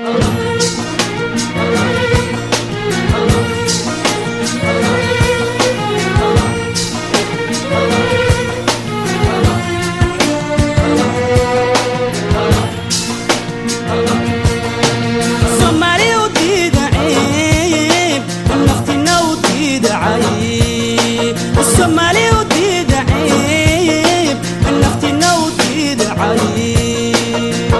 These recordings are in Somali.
soomaali u diida ciib naftina u diida cayb soomaali u diida ciib naftina u diida cayb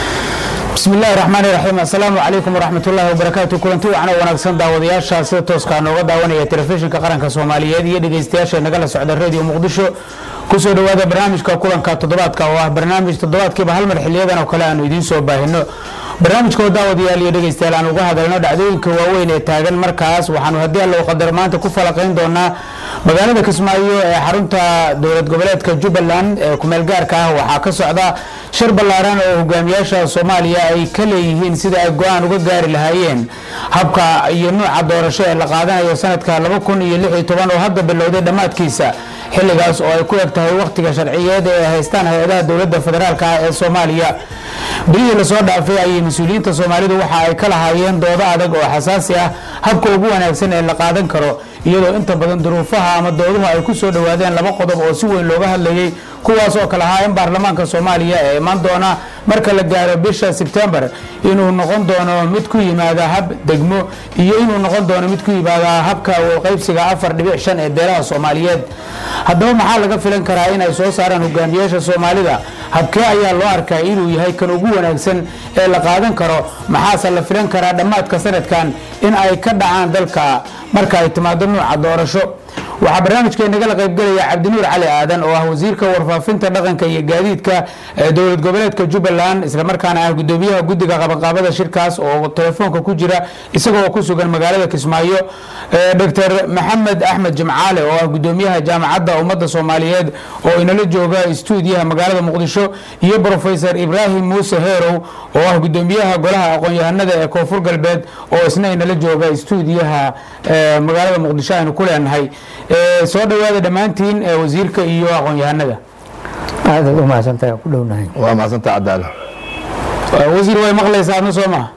bismi illaahi raxmaani raxiim assalaamu calaykum waraxmatullaahi wabarakaatu kulanti wacan oo wanaagsan daawadayaasha sida tooskaa nooga daawanaya telefishinka qaranka soomaaliyeed iyo dhegeystayaasha nagala socda radio muqdisho kusoo dhowaada barnaamijka kulanka toddobaadka oo ah barnaamij toddobaadkiiba hal mar xiliyadan oo kale aanu idiin soo baahino barnaamijka oo daawadayaal iyo dhegeystayaal aan uga hadalno dhacdooyinka waaweyn ee taagan markaas waxaanu haddii alla u qadar maanta ku falaqayn doonaa magaalada kismaayo ee xarunta dowlad goboleedka jubbaland ee kumeel gaarka ah waxaa ka socda shir ballaaran oo hogaamiyaasha soomaaliya ay ka leeyihiin sida ay go-aan uga gaari lahaayeen habka iyo nuuca doorasho ee la qaadanayo sanadka laba kun iyo lix iyo toban oo hadda bilowday dhammaadkiisa xilligaas oo ay ku eg tahay wakhtiga sharciyeed ee ay haystaan hay-adaha dowladda federaalk ah ee soomaaliya bilihii lasoo dhaafay ayay mas-uuliyiinta soomaalidu waxa ay ka lahaayeen doodo adag oo xasaasi ah habka ugu wanaagsan ee la qaadan karo iyadoo inta badan duruufaha ama dooduhu ay ku soo dhowaadeen laba qodob oo si weyn looga hadlayay kuwaas oo kale ahaa in baarlamaanka soomaaliya ee imaan doona marka la gaaro bisha sebtembar inuu noqon doono mid ku yimaada hab degmo iyo inuu noqon doono mid ku yimaada habka qaybsiga afar dhibic shan ee beelaha soomaaliyeed haddaba maxaa laga filan karaa in ay soo saaraan hogaamiyaasha soomaalida habkee ayaa loo arkaa inuu yahay kan ugu wanaagsan ee la qaadan karo maxaase la filan karaa dhammaadka sanadkan in ay ka dhacaan dalka marka ay timaado nuuca doorasho waxaa barnaamijkee nagala qaybgelaya cabdinuur cali aadan oo ah wasiirka warfaafinta dhaqanka iyo gaadiidka ee dowlad goboleedka jubbaland islamarkaana ah gudoomiyaha guddiga qabanqaabada shirkaas oo telefoonka ku jira isagoo ku sugan magaalada kismaayo dr maxamed axmed jimcaale oo ah gudoomiyaha jaamacadda ummadda soomaaliyeed oo inala jooga stuudiyaha magaalada muqdisho iyo brofesor ibraahim muuse heerow oo ah gudoomiyaha golaha aqoon-yahanada ee koonfur galbeed oo isna inala jooga stuudiyaha magaalada muqdisho aynu ku leenahay soo dhowaada dhammaantiin wasiirka iyo aqoon-yahanada aadaad u mahadsantahay ku dhownahay waa mahadsanta cadaalo wasiir way maqlaysaa adna soo maha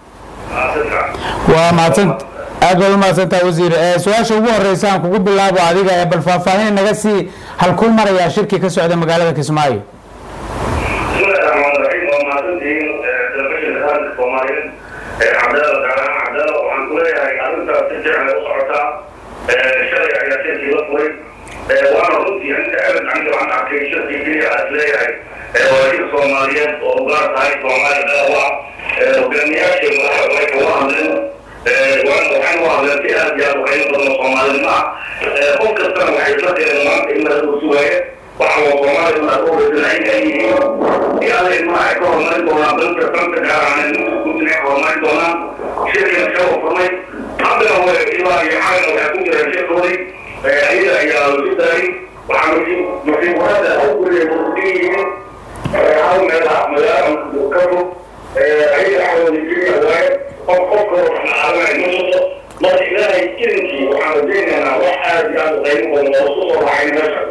waa mahadsan aad baad u mahadsantahay wasiir su-aasha ugu horeysa aan kugu bilaabo adiga ee bal faahfaahin naga sii halkuu marayaa shirkii ka socda magaalada kismaayo bismillahi raxmaan raxiim waa mahadsantihiin telefishinka qaranka soomaaliyeed ee cabdalla gaaraan cabdalla waxaan ku leeyahay arrintaas si fiican ay u socotaa shalay ayaa shirkii la furay waana runtii inta aad aniga waxaan arkay shirkii keliya aad leeyahay waajib soomaaliyeed oo ugaar tahay soomaaliya dhaawa hogaamiyaashii madaxda way kaga hadleen waxaan u hadleen si aad iyo aad u qiimo badan oo soomaalinimo ah qof kastana waxay isla direen maanta in laga sugaaye waxa waa soomaaliya ma ogasan ay yihiin iyada ma ay ka horumarin doonaan dalka dalka gaar ahaan gudin ay horumarin doonaan shirkina soo furmay haddana way ilaa iyo xalina waxaa ku jira shirkoodii ayaga ayaa lasu daayay waxaa musiibada awguriya muslimiin hal meel ah magaala ka fog ayaga axdooda keliya waaye qof qofka waxnacaadanay ma noqdo marka ilaahay idinkii waxaan rajaynaynaa wax aad iyo aad u qiimo badan oo isku soo raacay meesha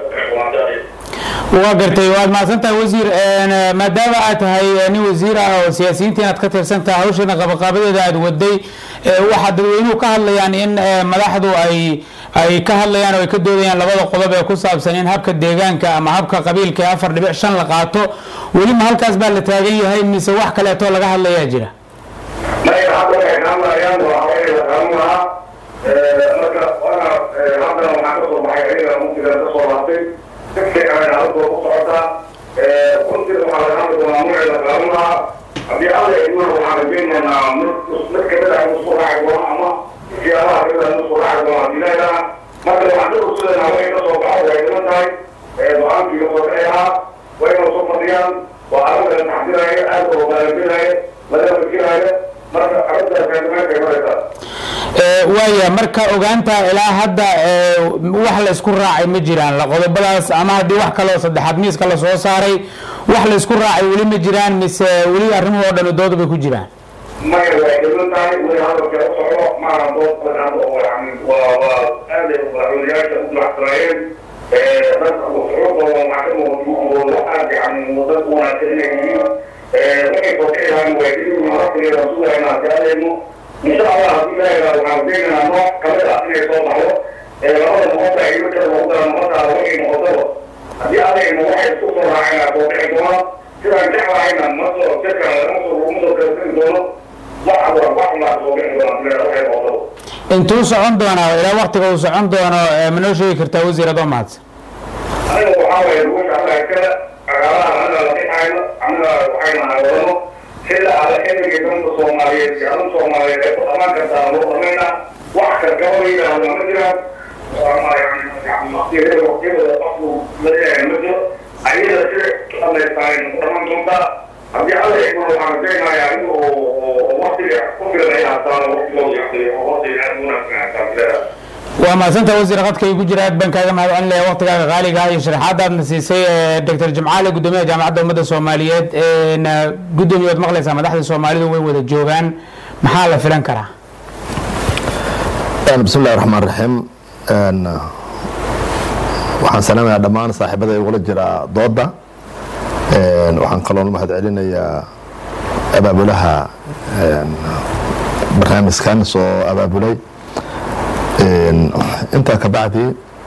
waa gartay waad mahadsantahay wasiir maadaama aad tahay nin wasiir ah oo siyaasiyiinta inaad ka tirsan tahay hawshana qabaqaabadeeda aad waday waxaa dadweynuhu ka hadlayaan in madaxdu ay ay ka hadlayaan oo ay ka doodayaan labada qodob ee ku saabsan in habka deegaanka ama habka qabiilka ee afar dhibic shan la qaato welima halkaas baa la taagan yahay mise wax kaleeto laga hadlayaa jira maya hadda waxay kaamayaan waa haweeney la qaadan lahaa marka wana haddana waxaa ka soo baxay ayaga mugdiga ka soo laabtay dadkay kalena halkoo ku socotaa runtii waxaa laga hadli doonaa magacii la qaadan lahaa haddii alla idmana waxaan rajaynaynaa mid mid kamid ah inuu soo raaci doono ama siyaabaha kamid ah inuu soo raaci doono haddii leedaha marka waxaan ka ursudanaa way ka soo baxo way dhiman tahay go-aankii kasoo bixi lahaa way inuu soo fadhiyaan waa arrin la taxdiraayo aad oo baalabinaayo laga fikiraayo marka arrintaas meeshay maraysaa waaya marka ogaanta ilaa hadda wax la isku raacay ma jiraan la qodobadaas ama haddii wax kaleo saddexaad miiska lasoo saaray wax la isku raacay weli ma jiraan mise weli arrimuhu oo dhan dooda bay ku jiraan maya way dhiman tahay weli hadalka u socdo maaha dood badan oo yani waa waa aaday madaxweynayaasha u dulacsanaayeen dadka shucuurtooda maxkamadooda aad yani dad wanaagsan inay yihiin waxay soo kici lahaan waajibin waqtigeeda sugayna haddii adayno insha allah haddii ilaahay waxaan deenaynaa nooc kamid ah inay soo baxdo labada noqota iyo midka lagu dara noqotaada waxay noqotaba haddii adayno waxay isku soo raacayna soo kici doonaan sidaan jeclahayna ma soo jirka lagama soo laguma soo kala tegi doono wax wax baa soo kici doonaan waxay noqotaba intuu socon doonaa ilaa waktiga uu socon doono ma noo sheegi kartaa wasiir adoo mahadsan aniga waxaa waye ruusha alla iskale cagaalaha anaga la dhixayno anaga waxayna wadano sida ala xilliga danta soomaaliyeed iyo adan soomaaliyeed ay ku dhamaan kartaa loo dhamaynaa wax kargaba la yidhaahdo ma jiraan waqtiyada waqtiyada qofku laleeyahay ma jiro ayada si dhamaystaay ku dhamaan doontaa haddii alla iguna waxaan rajaynayaa in waqtiga ku filan ay haastaan waqtigooda yaqtiyo oo waqtiga aad wanaagsan haastaan waa mahadsanta wasiir khadka igu jira aad baan kaaga mahad celinaya waktigaaga qaaliga ah iyo sharaxaada aadna siisay doctor jimcaale gudoomiyaha jaamacadda ummadda soomaaliyeed gudoomiye waad maqlaysaa madaxda soomaalidu way wada joogaan maxaa la filan karaa bismi illahi raxmaan raxiim waxaan salaamayaa dhammaan saaxiibada igula jira dooda waxaan kaloo mahad celinayaa abaabulaha barnaamijkan soo abaabulay intaa ka bacdi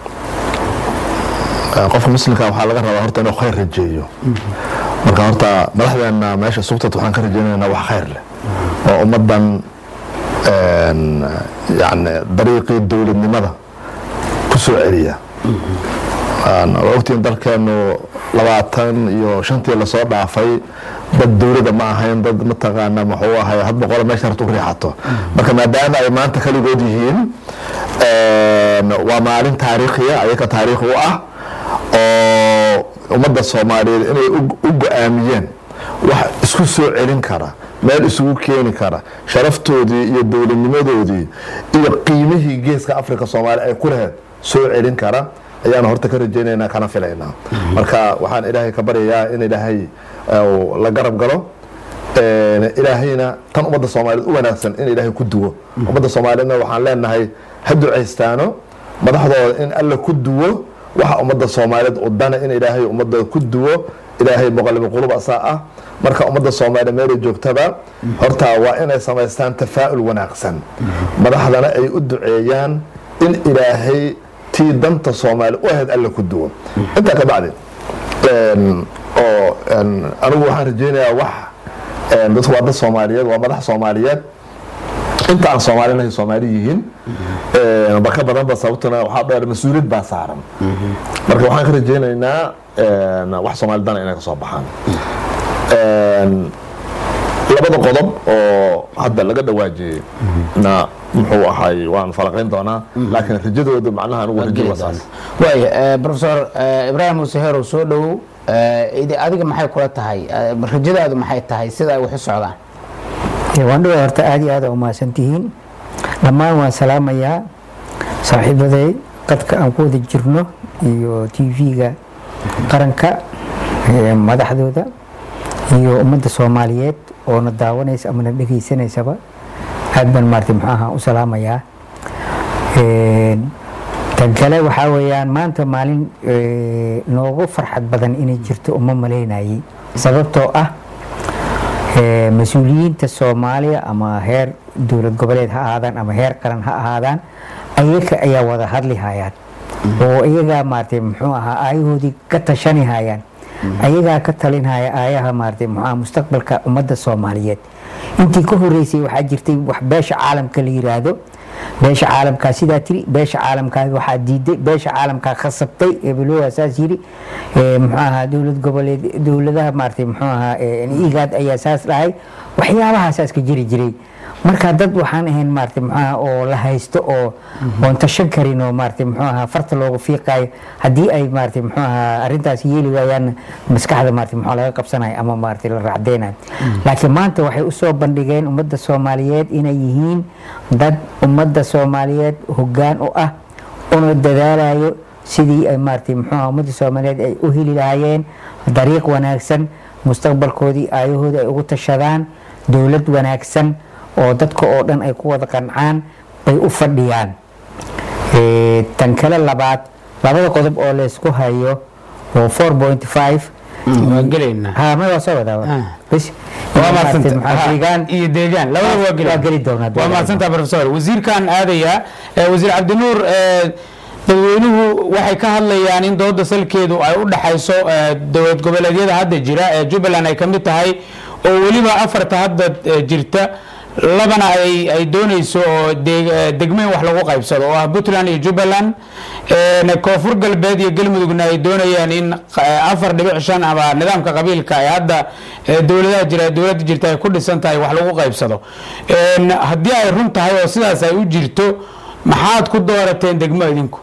qofka muslimka waxaa laga rabaa horta inuu khayr rajeeyo marka horta madaxdeena meesha sugtad waxaan ka rajeynaynaa wax khayr leh oo ummadan yani dariiqii dowladnimada ku soo celiya waa ogtiin dalkeenu labaatan iyo shantii lasoo dhaafay dad dowladda ma ahayn dad mataqaana muxuu ahay had boqolo meesha hartu riixato marka maadaama ay maanta kaligood yihiin waa maalin taariikhiya ayaka taariikh u ah oo ummadda soomaaliyeed inay u go-aamiyeen wax isku soo celin kara meel isugu keeni kara sharaftoodii iyo dowladnimadoodii iyo qiimihii geeska africa soomaaliya ay ku lahayd soo celin kara ayaanu horta ka rajaynaynaa kana filaynaa marka waxaan ilaahay ka baryayaa in ilaahay la garab galo ilaahayna tan ummadda soomaaliyeed u wanaagsan in ilaahay ku duwo ummadda soomaaliyeedna waxaan leenahay ha ducaystaano madaxdooda in alla ku duwo waxa ummadda soomaaliyeed u dana in ilaahay ummadda ku duwo ilaahay muqallibi qulub asaa ah marka ummadda soomaaliya meelay joogtaba horta waa inay samaystaan tafaa'ul wanaagsan madaxdana ay u duceeyaan in ilaahay tii danta soomaaliya u ahayd alla ku duwo intaa ka bacdi oo anigu waxaan rajeynayaa wax dadku waa dad soomaaliyeed waa madax soomaaliyeed inta aan soomaalinahay soomaali yihiin ba ka badanba sababtuna waxaa dheer mas-uuliyad baa saaran marka waxaan ka rajeynaynaa wax soomaali dana inay ka soo baxaan labada qodob oo hadda laga dhawaajiyey na muxuu ahay waan falaqayn doonaa laakiin rajadooda macnaha anigu rajo wasaas waaya profesor ibraahim muuse heerow soo dhowow adiga maxay kula tahay rajadaadu maxay tahay sida ay wax u socdaan waan dhawaa horta aad iyo aad u mahadsantihiin dhammaan waan salaamayaa saaxiibaday qadka aan ku wada jirno iyo tv-ga qaranka madaxdooda iyo ummadda soomaaliyeed oo na daawanaysa ama na dhegaysanaysaba aad baan maarata muxuu ahaa u salaamayaa tan kale waxaa weeyaan maanta maalin noogu farxad badan inay jirto uma malaynayay sababtoo ah mas-uuliyiinta soomaaliya ama heer dowlad goboleed ha ahaadaan ama heer qaran ha ahaadaan ayaga ayaa wada hadli hayaan oo iyagaa maarata muxuu ahaa aayahoodii ka tashani hayaan ayagaa ka talinhaya aayaha maarata muxua mustaqbalka ummadda soomaaliyeed intii ka horeysay waxaa jirtay wax beesha caalamka la yiraahdo beesha caalamkaa sidaa tiri beesha caalamkaa waxaa diiday beesha caalamkaa khasabtay ebelowa saas yiri muxuu ahaa dowlad goboleed dowladaha maarata muxuu ahaa igaad ayaa saas dhahay waxyaabahasaas ka jiri jiray marka dad waxaan ahayn maarata muxuaha oo la haysto oo oon tashan karin oo maarata muxuu ahaa farta loogu fiiqayo haddii ay maarata muxuu ahaa arrintaas yeeli waayaan maskaxda maarata muxuu laga qabsanayo ama maarata la raacdeynayo laakiin maanta waxay usoo bandhigeen ummadda soomaaliyeed inay yihiin dad ummadda soomaaliyeed hoggaan u ah una dadaalayo sidii ay maarata muxuu ahaa ummadda soomaaliyeed ay u heli lahaayeen dariiq wanaagsan mustaqbalkoodii aayahooda ay ugu tashadaan dowlad wanaagsan oo dadka oo dhan ay ku wada qancaan bay u fadhiyaan tan kale labaad labada qodob oo laysku hayo oo waa gelaynaa ha ma waa soo wadaa Ah. bas waa mahadsanta maxaa deegaan iyo deegaan labada waa geli waa geli doonaa waa mahadsantaa professor wasiirkan aadaya eh, wasiir cabdinuur eh, dadweynuhu waxay ka hadlayaan in dooda salkeedu ay u dhaxayso eh, dowlad goboleedyada hadda jira ee jubbaland ay ka mid tahay oo weliba afarta hadda eh, jirta labana ay ay doonayso oo deg- eh, degmeyn wax lagu qaybsado oo ah puntland iyo jubbaland een, koonfur galbeed iyo galmudugna ay doonayaan in eh, afar dhibic shan ama nidaamka qabiilka ay hadda eh, dowladaha jira dowladda jirta ay ku dhisan tahay wax lagu qaybsado Een, haddii ay run tahay oo sidaas ay u jirto maxaad ku doorateen degmo idinku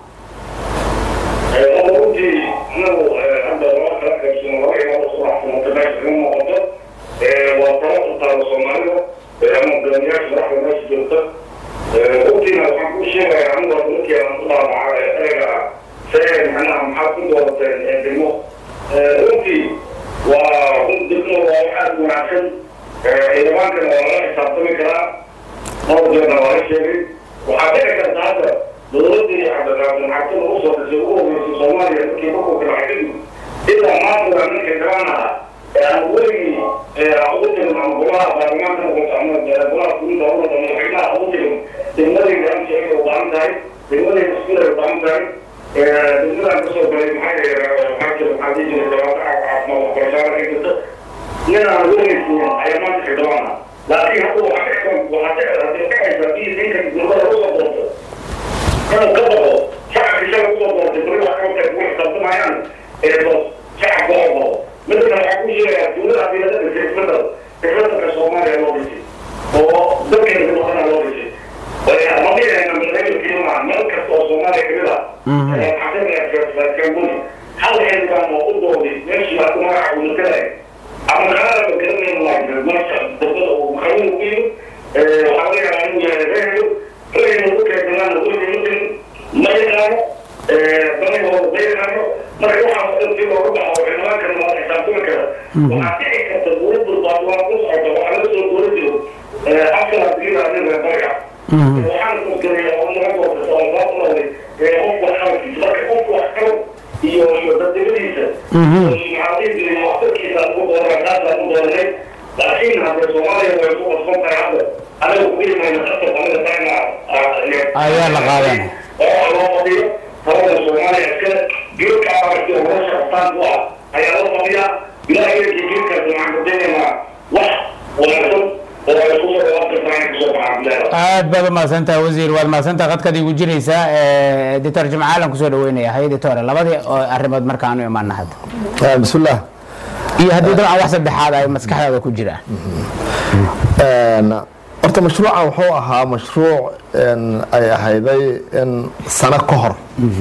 runtii anagu hadda lama kala qaybsano laba imaado subaxsanata meesha kaga muuqato waa talo u taalo soomaalida ama hogaamiyaasha madaxda meesha joogta runtiina waxaan kuu sheegayaa anigu hadda markii aan ku dhaadhaca ereyga see macnaha maxaad ku doorateen degmo runtii waa run degmo waa wax aada u wanaagsan ciidamaankana waa lala xisaabtami karaa dhowr jeerna waa la sheegay waxaa dhici karta hadda dowladdii cabdiqaasim xabtida u soo dhisay ugu horeysay soomaaliya markii markuu kala xidhidu ilaa maanta ninka gabanaha ee aan weligii ugu tegin ama golaha baarlamaanka noqoto ama golaha fulinta u noqdo madaxweynaha ugu tegin degmadayda amsi ay u baahan tahay degmadayda iskuul ay u baahan tahay degmadaan kasoo galay maxaa maxaa jira maxaa dhihi jiray jawaabta caafimaad waxbarashada ka jirta nin aan weligii ayaa maanta xildhibaana laakiin hadda waxaa waxaa dhacaysa in ninka degmada usoo doorto inuu ka baxo shacabka isaga usoo doortay bari wax kale ugu xisaabtamayaan ee boos shacabka oo qabo midda kale waxaa ku sheegayaa dowlada adeelada dhisay isbedel isbedelka soomaaliya loo dhisay oo dalkeena ku dhaqana loo dhisay ma dhihayna madaxweyne maa meel kasta oo soomaaliya kamid ah xaqiiqakamuni hal xildhibaan oo u dooday meeshii baa ku magaca uu matalaya ama kalada ba garanayna waa meesha degmada uu maqamin ku yimid waxaa laga yaabaa inuu yahay reehelo reehelo ku keedanaana weliga mutin ma yaqaano danahooda ma yaqaano marka waxaas dhan si looga baxo xildhibaankana waa xisaabtami kara waxaa dhici karta dowladdu baadwaan ku socota waxaa laga soo dooran jiro afkala diidaadin reebariga waxaan kusgareeya oo naga doortay oo loo noqday qofku wax qabankiisa marka qofku wax qaban iyo iyo dadnimadiisa maxaa dhihi jiray waxtarkiisa ugu dooran taasaan u dooranay laakiin hadda soomaaliya way ku qasban tahay hadda anaga kuwii mayna qasab anaga tayna Ayaa la qaadanaya. oo loo fadhiyo talada soomaaliya iska geedka aragti oo nolosha qabtaan u ah ayaa loo fadhiyaa ilaahay geedkii geedkaas waxaan kudaynaynaa wax wanaagsan oo ay isku soo dhawaaqirtaan kusoo baxaan bilaada aad baad u mahadsantaha wasiir waad mahadsantaha qadkaad igu jiraysaa Eh, doctor jimcaalan kusoo dhaweynaya hay doctore labadii oo arrimood markaanu imaana hadda bismillaah iyo haddii dabcan wax saddexaad ay maskaxdaada ku jiraan Een, horta mashruucan wuxuu ahaa mashruuc een, ay ahayday in sano ka hor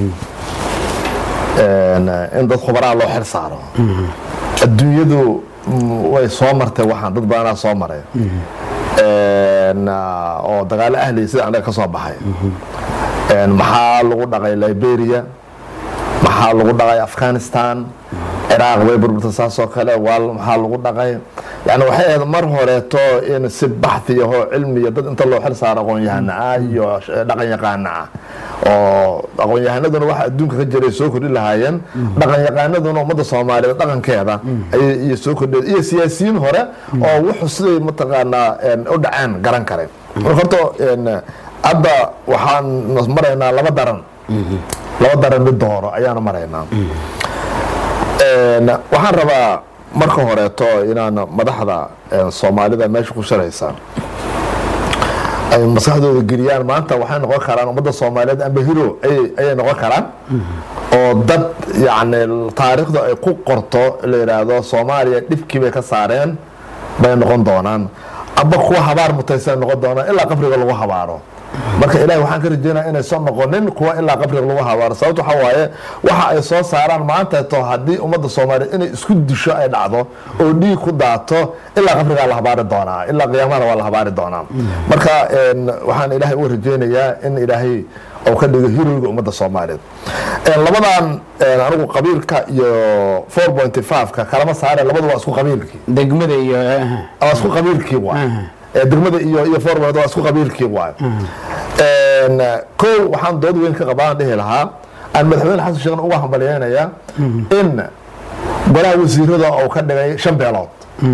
een, in dad khubaraa loo xil saaro adduunyadu mm, way soo martay waxaan dad badanaa soo maray Een, ah, oo dagaalo ahliya sida anaga ka soo baxay Een, maxaa lagu dhaqay liberia maxaa lagu dhaqay afghanistan ciraaq way burburtay saasoo kale waa maxaa lagu dhaqay yani waxay ahayd mar horeeto in si baxdi ahoo cilmiya dad inta loo xil saaro aqoon-yahana ah iyo dhaqan yaqaana ah oo aqoon-yahanaduna waxa adduunka ka jiray soo kordhi lahaayeen dhaqan yaqaanaduna ummadda soomaaliyeed dhaqankeeda ayay iyo soo kordheen iyo siyaasiyiin hore oo wuxuu siday mataqaanaa een, u dhaceen garan kare marka horta een, hadda waxaan maraynaa laba daran laba daran mid dooro ayaanu maraynaa Een, waxaan rabaa marka horeeto inaan madaxda een, soomaalida meesha ku shiraysa ay maskaxdooda geliyaan maanta waxay noqon karaan ummadda soomaaliyeed amba hiro ayay ayay noqon karaan oo dad yacni taariikhda ay ku qorto la yidhaahdo soomaaliya dhibkii bay ka saareen bay noqon doonaan amba kuwa habaar mutaysan noqon doonaan ilaa qabriga lagu habaaro marka ilaahay waxaan ka rajeynaya inaysan noqonin kuwa ilaa qabriga lagu habaaro sababta waxaa waaye waxa ay soo saaraan maanta to haddii ummadda soomaaliyeed inay isku disho ay dhacdo oo dhiig ku daato ilaa qabrigaa la habaari doonaa ilaa qiyaamada waa la habaari doonaa marka een, waxaan ilaahay uga rajeynayaa in ilaahay oo ka dhigo hirowga ummadda soomaaliyeed Een, labadan een, anigu qabiilka iyo 4.5ka kalama saare labadu waa isku qabiilkii degmada iyo waa isku qabiilkii waay Aha. Ee, degmada iyo iyo forward waa isku qabiilkii waay Een, kow waxaan dood weyn ka qabaan dhihi lahaa aan madaxweyne xasan sheekh uga hambalyeynaya in golaha wasiirada uu ka dhigay shan beelood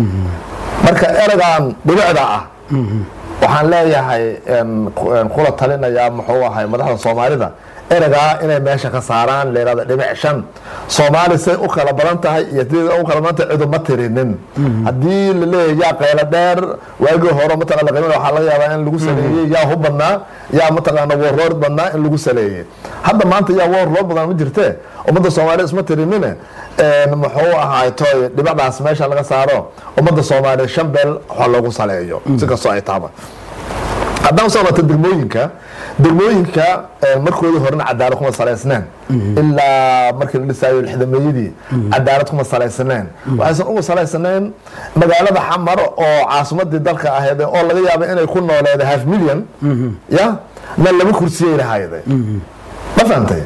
marka ereygan dhibicda ah waxaan leeyahay een, ku- een, kula talinayaa muxuu ahay madaxda soomaalida ereygaa inay meesha ka saaraan leerada dhibic shan soomaali say u kala badan tahay iyo sidii u kala badan tahay ciduma tirinin haddii la leeyahay yaa qaylo dheer waagii hore mataqana la qiimin waxaa laga yaabaa in lagu saleeyey yaa hub badnaa yaa mataqaana warroor badnaa in lagu saleeyey hadda maanta yaa warroor badan ma jirte ummadda soomaaliya isma tirinine een, muxuu ahaay toy dhibicdaas meesha laga saaro ummadda soomaaliya shan beel waxa loogu saleeyo si kastoo ay taaba haddaan usoo noqoto degmooyinka degmooyinka eh, markoodii horena cadaalad kuma salaysneen ilaa markii la dhisaayo lixdameeyadii cadaalad kuma salaysneen waxaysan ugu salaysneen magaalada xamar oo caasimadii dalka ahayd oo laga yaaba inay ku nooleeda half million ya na laba kursiyay lahayday ma fahantay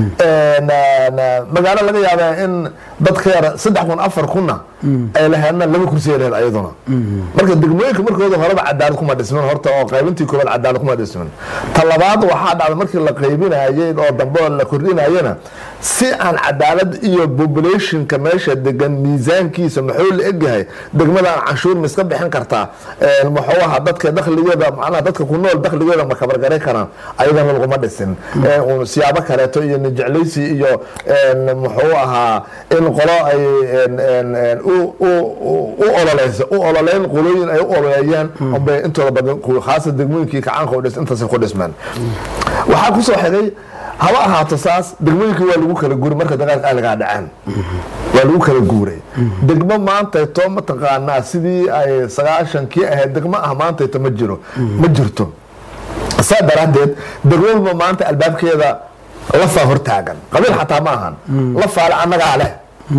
Na- na- magaalo laga yaaba in dadka yar saddex kun afar kunna ay laheedna laba kursi ay laheed ayaduna marka degmooyinka markooda horeba cadaalad kuma dhismin horta oo qaybintii koobaad cadaalad kuma dhismin ta labaad waxaa dhacda markii la qaybinayay oo dambe oo la kordhinayana si aan cadaalad iyo populationka meesha degan miisaankiisa muxuu la egyahay degmadaan canshuur ma iska bixin kartaa Een, muxuu ahaa dadka dakhligeeda macnaha dadka ku nool dakhligeeda ma kabargaray karaan ayadana laguma dhisin Een, uun siyaabo kaleeto iyo nijeclaysi iyo een, muxuu ahaa in qolo ay een, een, een, u- u- u- u ololeyso u ololeyn qolooyin ay u ololeeyaan unbay intooda badan ku- khaasa degmooyinkii kacaanka u dhis intaasay ku dhismeen waxaa kusoo xigay haba ahaato saas degmooyinkii waa lagu kala guuray marka dagaalka ahligaa dhaceen waa lagu kala guuray degmo maantayto mataqaanaa sidii ay sagaashankii ahayd degmo ah maantayto ma jiro ma jirto saa daraaddeed degmaba maanta albaabkeeda lafaa hortaagan qabiil xataa ma ahan lafaale annagaa leh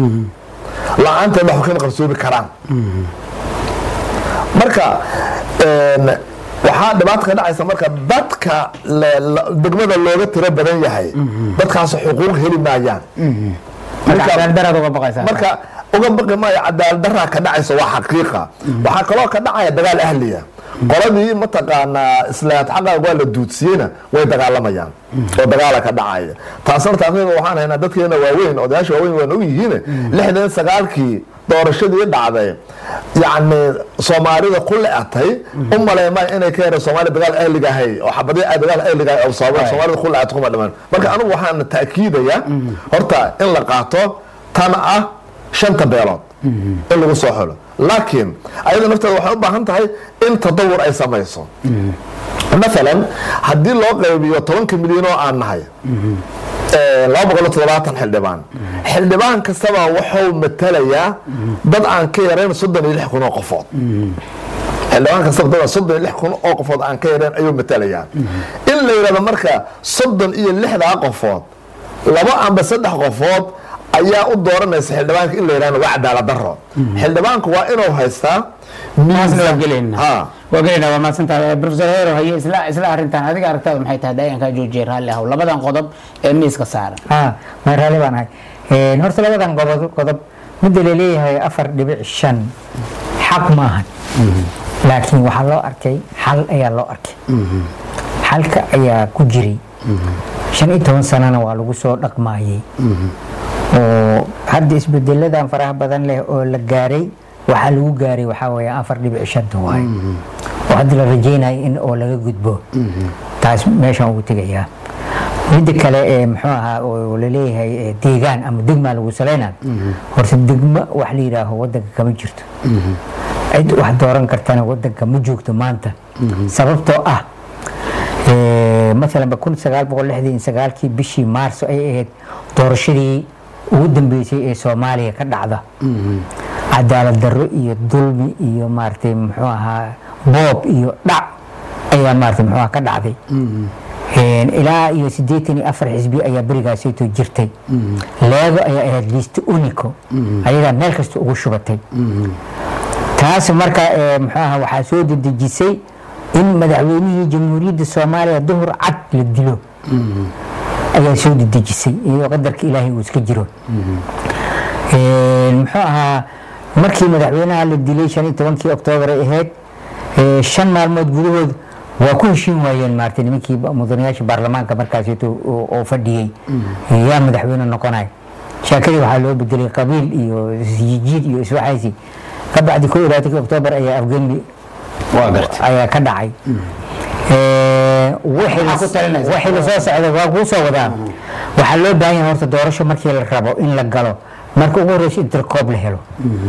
la-aanteed wax kama qarsoomi karaan marka een, waxaa dhibaata ka dhacaysa marka dadka le- la- degmada looga tiro badan yahay dadkaas xuquuq heli maayaan marka Marka- cadaalad daraad uga baqaysaa marka uga baqi maayo cadaalad daraa ka dhacaysa waa xaqiiqa waxaa kaloo ka dhacaya dagaal ahliya qoladii mataqaanaa islaad xaqaa waa la duudsiyeyna way dagaalamayaan oo dagaala ka dhacaya taasna taasna waxaan haynaa dadkeena waaweyn odayaasha waaweyn waan ogyihiin lixdan sagaalkii doorashadii dhacday yacni soomaalida ku le-atay u maleymay inay ka yareen soomaaliya dagaal ahliga ahay oo xabadii ay dagaal ahliga ahay oo sababa soomaalida ku le-atay kuma dhiman marka anigu waxaan taakiidaya horta in la qaato tan ah shanta beelood in lagu soo xulo laakiin ayada nafteeda waxay u baahan tahay in tadawur ay samayso maalan haddii loo qaybiyo tobanka milyan oo aan nahay ee, laba boqol iyo toddobaatan xildhibaan xildhibaan kastaba wuxuu matalayaa dad aan ka yarayn soddon iyo lix kun oo qofood xildhibaan kastaba dad soddon iyo lix kun oo qofood aan ka yarayn ayuu matalayaa in la yidhahdo marka soddon iyo lixdaa qofood laba amba saddex qofood ayaa u dooranaysa xildhibaanka in la yidhahdo waa cadaalad daro xildhibaanku waa inuu haystaa taasna waa gelayna Ha. waa gelayna waa mahadsantahay professor hero haye isla isla arrintan adiga aragtaada maxay tahay daayan kaa joojiyay raalli ahow labadan qodob ee miiska saaran ah ma raalli baan ahay Een, horta labadan qodob qodob midda laleeyahay afar dhibic shan xaq maahan laakiin waxaa loo arkay xal ayaa loo arkay xalka ayaa ku jiray shan iyo toban sanana waa lagu soo dhaqmaayey oo hadda isbedeladan faraha badan leh oo la gaaray waxaa lagu gaaray waxaa weeye afar dhibic shanta waaye oo hadda la rajaynayo in oo laga gudbo taas meeshaan ugu tegayaa midda kale ee muxuu ahaa oo laleeyahay ee deegaan ama degmaa lagu saleyna horta degmo wax la yidhaaho wadanka kama jirto cid wax dooran kartana wadanka ma joogto maanta sababtoo ah ee, maalan kun sagaal boqol lixdan iyo sagaalkii bishii maarso ay ahayd doorashadii ugu dambeysay ee soomaaliya ka dhacda cadaalad darro iyo dulmi iyo maaragtay muxuu ahaa boob iyo dhac ayaa maaragtay muxuu ahaa ka dhacday Een, ilaa iyo siddeetan iyo afar xisbi ayaa berigaasayto jirtay leego ayaa ahayd liiste unico ayagaa meel kasta ugu shubatay taas marka ee, muxuu ahaa waxaa soo dedejisay in madaxweynihii jamhuuriyadda soomaaliya duhur cad la dilo ayaa soo dedejisay iyadoo qadarka ilaahay uu iska jiro Een, muxuu ahaa markii madaxweynaha la dilay shan iyo tobankii oktoobar ay ahayd ee, shan maalmood gudahood waa ku heshiin waayeen maartay nimankii ba- mudanayaasha baarlamaanka markaasito oo fadhiyey yaa madaxweyne noqonay sheekadii waxaa loo bedelay qabiil iyo isjiid iyo iswaxaysi ka bacdi ko iyo labaatanki oktoobar ayaa afgembi waa gartay ayaa ka dhacay Ee, wixii la- Maxaa ku talinaysa? wixii lasoo socda waa kuu soo wadaa waxaa loo baahan yahay horta doorasho markii la rabo in la galo marka ugu horeysa in tirkoob la helo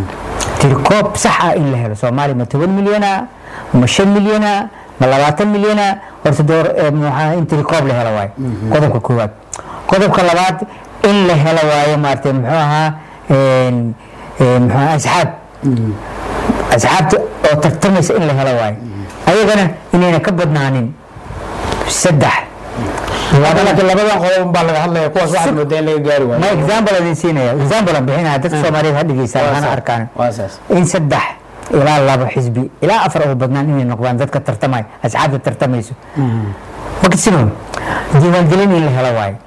tirkoob sax ah in la helo soomaaliya ma toban milyana ma shan milyana ma labaatan milyana horta door eh, maxaa in tirkoob la helo waaye qodobka koowaad qodobka labaad in la helo waaye maaragtay muxuu ahaa een, een, muxuu ahaa asxaab asxaabta oo tartamaysa in la helo waaye ayagana inayna ka badnaanin saddex Hadda laakiin labadan qodob baa laga hadlaya kuwaas waxaad moodaa in laga gaari waayo ma example adin siinaya example aan bixinaya dadka soomaaliyeed ha dhegeysaa Waa hana saas. arkaan waa saas in saddex ilaa laba xisbi ilaa afar ugu badnaan inay noqdaan dadka tartamaya asxaabta tartamayso makasino diiwaangelin in la helo waayo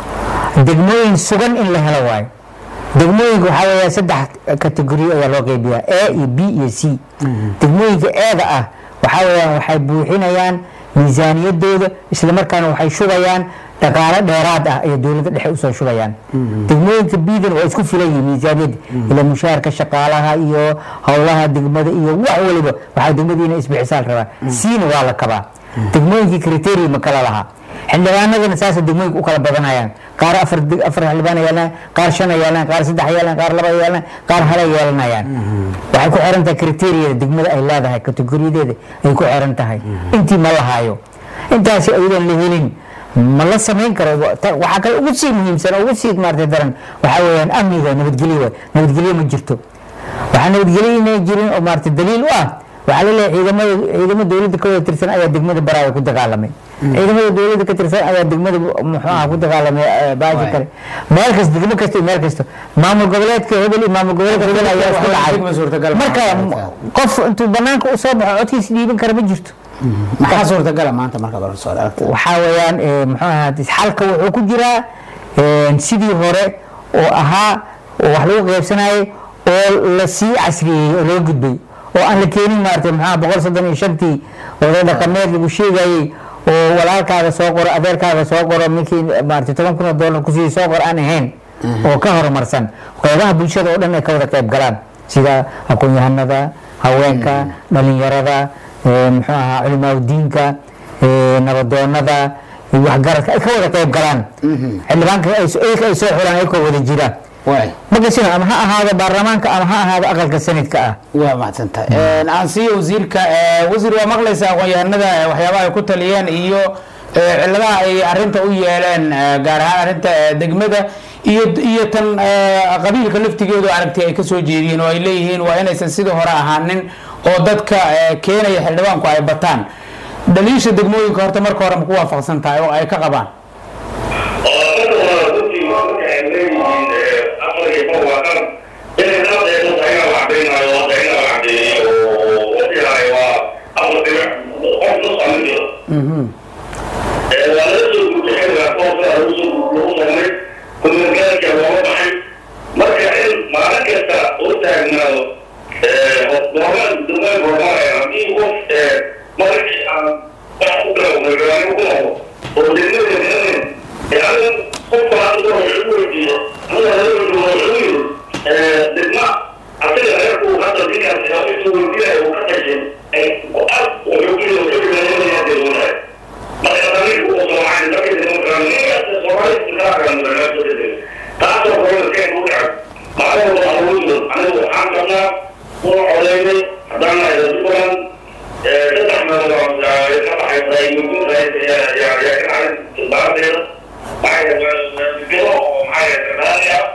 degmooyin sugan in la helo waayo degmooyinka waxaa weeya saddex kategoriyo ayaa loo qeybiyaa a iyo b iyo c degmooyinka eeda ah waxaa weeyaan waxay buuxinayaan miisaaniyadooda islamarkaana waxay shubayaan dhaqaale dheeraad ah iyo dowladda dhexe usoo shubayaan degmooyinka bidan waa isku filan yihiin miisaaniyadda ila mushaharka shaqaalaha iyo howlaha degmada iyo wax waliba waxaa degmadiina isbixisaan rabaa cna waa la kabaa degmooyinkii criteria ma kala lahaa xildhibaanadana saasa degmooyinka u kala badanayaan qaar afar deg- afar xildhibaan yeelanayaan qaar shan yeelanayaan qaar saddex yeelanayaan qaar laba yeelanayaan qaar hala yeelanayaan waxay ku xiran tahay kriteeriyada degmada ay leedahay kategoriyadeeda ay ku xiran tahay intii ma lahaayo intaasi ayadoon la helin ma la samayn karo Ta- waxaa kale ugu sii muhiimsan oo ugu sii maartay daran waxaa weeyaan amniga nabadgelyo waay nabadgelyo ma jirto waxaa nabadgelyo inay jirin oo maartay daliil u ah waxaa la leeyahay ciidamada ciidamo dowladda ka wada tirsan ayaa degmada baraawe ku dagaalamay ciidamada dowladda ka tirsan ayaa degmada muxuu aha ku dagaalamay eh, baashi Waay. kale meel kasta degmo kasta iyo meel kasta maamul goboleedka hebel iyo maamul goboleedka hebel ayaa isku Degmo suurtagal dhacay ma marka aha. qof intuu banaanka usoo baxo codkiisa dhiiban kara ma jirto maxaa suurtagala maanta markaad hor soo aragta waxaa weeyaan eh, muxuu ahaa xalka wuxuu ku jiraa eh, sidii hore oo ahaa oo wax lagu qaybsanayay oo la sii casriyeeyey oo loo gudbay oo aan la keenin maaragtay maxaa boqol soddon iyo shantii oday dhaqameed lagu sheegayey oo walaalkaaga soo qoro adeerkaaga soo qoro minkii maaragtay toban kun oo dollar kusii soo qor aan ahayn oo ka horumarsan qeybaha bulshada oo dhan ay ka wada qayb galaan sida aqoon-yahanada haweenka dhalinyarada eh, muxuu ahaa culimaadudiinka eh, nabadoonada iyo waxgaradka ay ka wada qayb galaan xildhibaanka ay so- iyaga ay soo xulaan ayakoo wada jira waay markasina ama ha ahaado baarlamaanka ama ha ahaado aqalka sanadka ah waa mahadsantahay aan siiyo wasiirka eh, wasiir waa maqlaysaa aqoon-yahanada eh, waxyaabaha ay ku taliyeen iyo eh, cilladaha ay arinta u yeeleen eh, gaar ahaan arinta eh, degmada iyo iyo tan eh, qabiilka laftigeedu aragti ay kasoo jeediyeen oo ay leeyihiin waa inaysan sidii hore ahaanin oo dadka eh, keenaya xildhibaanku ay bataan dhaliisha degmooyinka horta marka hore ma ku waafaqsan tahay oo ay ka qabaan marka in maalin kasta u taagnaado hormaan dumaan hormaraya haddii qof markii aan wax ku kala wadaagaano ku noqdo oo degmada يعني قلت عن دور العلوي هذا الرجل العلوي بالماء أعتقد أن يكون هذا الذكر في رأيته ويبيع وكتجن وأب ويبيع ويبيع من هذه الولاية ما يتملك أسرع عن ذلك الديمقراطية أسرع استقرارا من الناس تعرف هو كيف وقع معه الله الوجود عنه حقنا هو علينا حضرنا إلى ذكرا تتحمل يتفتح يطيب يمكن يا يا يا كان البعض معايا الجو ومعايا الثمانية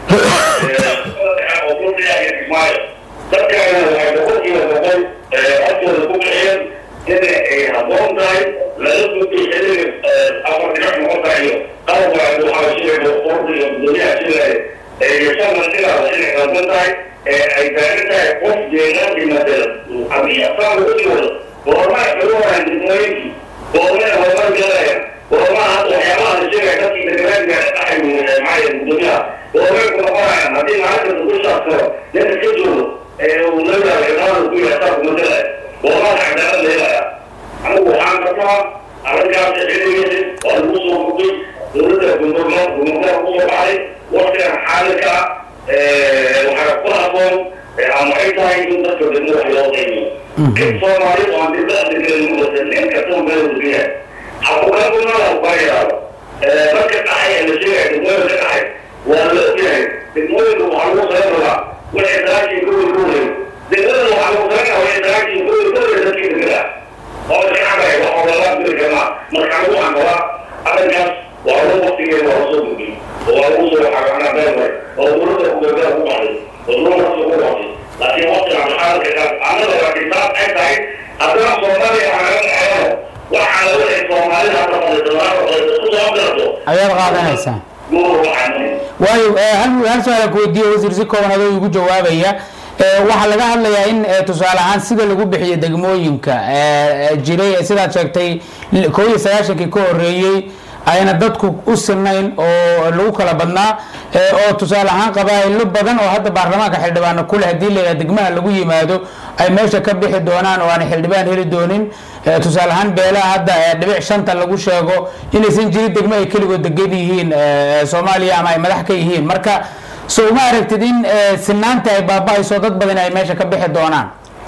وكل يعني معايا ترجع الحقوق وتقول أصل الكوكايين إن هبون داي لازم في حلم أمر نحن موضعيه قالوا عنده حواشي وقرب الدنيا شيء يسمى كده وشيء هبون داي أي ذلك قف جينا بمثل أبي أصلا بقول وما يقولون عن الدنيا وما هو جاي وما هذا حيوان الشيء التي تتبنى أحد معي الدنيا وما يكون قائم هذه معرفة كل شخص نتكتب ونبدأ الإدارة كل شخص مثلا وما نعمل إلا أنا وحان الله أرجع تحليل والمصر بقي ونبدأ بالنظام ونبدأ بالنظام عليه waqtigan xaalika waxaa ku haboon ama ay tahay in dadka degmo wax loo qiimiyo kid soomaali oo aan dibada degan mudasan nin kastoo meel ubiya hakukagunada kubayaraado dadka dhaxay ee la sheegaya degmooyinka ka dhaxay waa la ogyahay degmooyinka waxaa lagu soo rabaa wixii dagaashii guri guuray degmada waxaa lagu soo rabaa wixii dagaashii guri guuray dadkii degmada oo iska cabay wax oo lala guri kamaa marka anigu waxaan qabaa arrinkaas waa lagu waqtigeeda waa lasoo gudbiyey oo waa lagu soo xagaanaa beelmay oo dowladda kubeebada ku baxday oo dowladda ku baxday laakiin waqtigan xaalka kaas annaga waa kitaab ay tahay haddana soomaaliya waxaa laga dhaxeeyo waxaa la wixii soomaalida hadda fadhiisanaana fadhiisa u soo dirto ayaad qaadanaysaa guur waxaa waayo eh, hal hal su-aal ku weydiiye wasiir si kooban adoo igu jawaabaya Eh, waxaa laga hadlayaa in eh, tusaale ahaan sida lagu bixiyo degmooyinka eh, eh, jiray eh, sidaad sheegtay li- koob iyo sagaashankii ka horeeyey ayna dadku u sinayn oo lagu kala badnaa eh, oo tusaale ahaan qabaa'ilo badan oo hadda baarlamaanka xildhibaano kuleh haddii layidhaha degmaha lagu yimaado ay meesha ka bixi doonaan oo aan xildhibaan heli doonin Eh, tusaale ahaan beelaha hadda eh, dhibic shanta lagu sheego inaysan jirin degmo ay keligood degan yihiin eh, soomaaliya ama ay madax ka yihiin marka so uma aragtid in eh, sinaanta ay baaba'ayso dad badan ay meesha ka bixi doonaan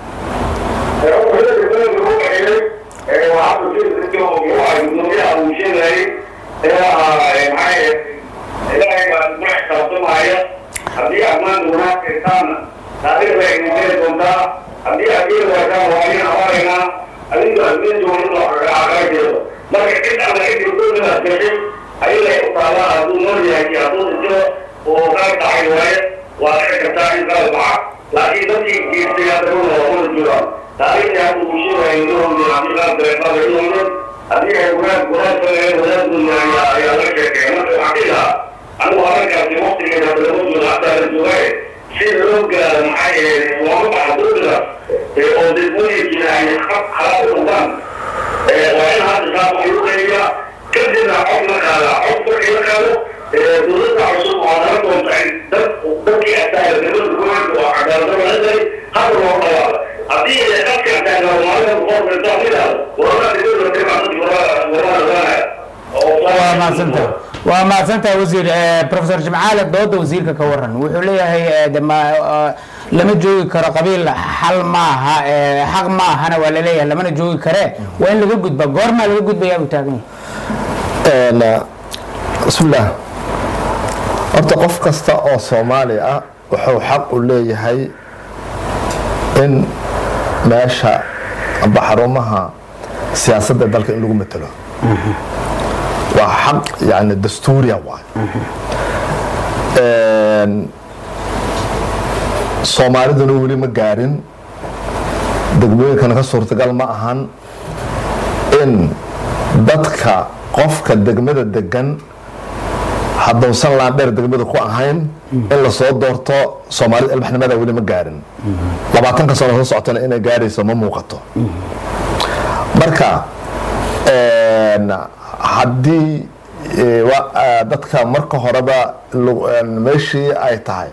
haddii ammaan wanaag keentaan taariikhda ay nijeri doontaa haddii adiga waataan waa in abaaraynaa adiga admin doonin oo cagaagaajeedo marka cid alla cidii dulmidaas gashay ayagay u taalaa hadduu nool yahay iyo hadduu dhinto oo qaar dhacay waaye waa dhici kartaa in qaal baxa laakiin dadkii geystay hadda dhulna waa wada joogaan taariikhda hadda uu sheegaya indoonde haddii qaar dareeqaada indoonde haddii ay wanaag wanaag sameeyeen wanaag dunya ayaa ayaa laga sheekeeya marka waxaan dhihi lahaa anigu arrinkaasi waqtigeeda hadda lama joogo hataa la joogaaye si loo gaaro maxaa yeelay looma baxa dulmidaas oo degmooyinkiina ay xalaal u noqdaan waa in hadda saa wax lagu qeybiyaa kadibna cod la qaadaa cod markii la qaado dowladda cusub waa nala doonta in dad dadkii asaaya degmada gobolka oo cadaaladaba la daray hadda loo dhawaado haddii dadka asaaya maalin boqorka intaa midaado warada degmada degmaa dadki warada warada waa mahadsantahay waa mahadsantahay wasiir Eh, professor jimcaale dooda wasiirka ka waran wuxuu leeyahay eh, de ma eh, lama joogi karo qabiil xal maaha eh, xaq maahana waa laleeyahay lamana joogi kare waa in laga gudba goormaa laga gudbayaa buu taagan yahay bismillaah horta qof kasta oo soomaali ah wuxuu xaq u leeyahay in meesha amba xarumaha siyaasadda dalka in lagu matelo waa xaq yani dastuuriya waay soomaaliduna weli ma gaarin degmooyinkana ka suurtagal ma ahan in dadka qofka degmada degan haddausan laandheer degmada ku ahayn in lasoo doorto soomaalida ilbaxnimada weli ma gaarin labaatanka sano soo socotana inay gaarayso ma muuqato marka haddii eh, wa- ah, dadka marka horeba lu- een, meeshii ay tahay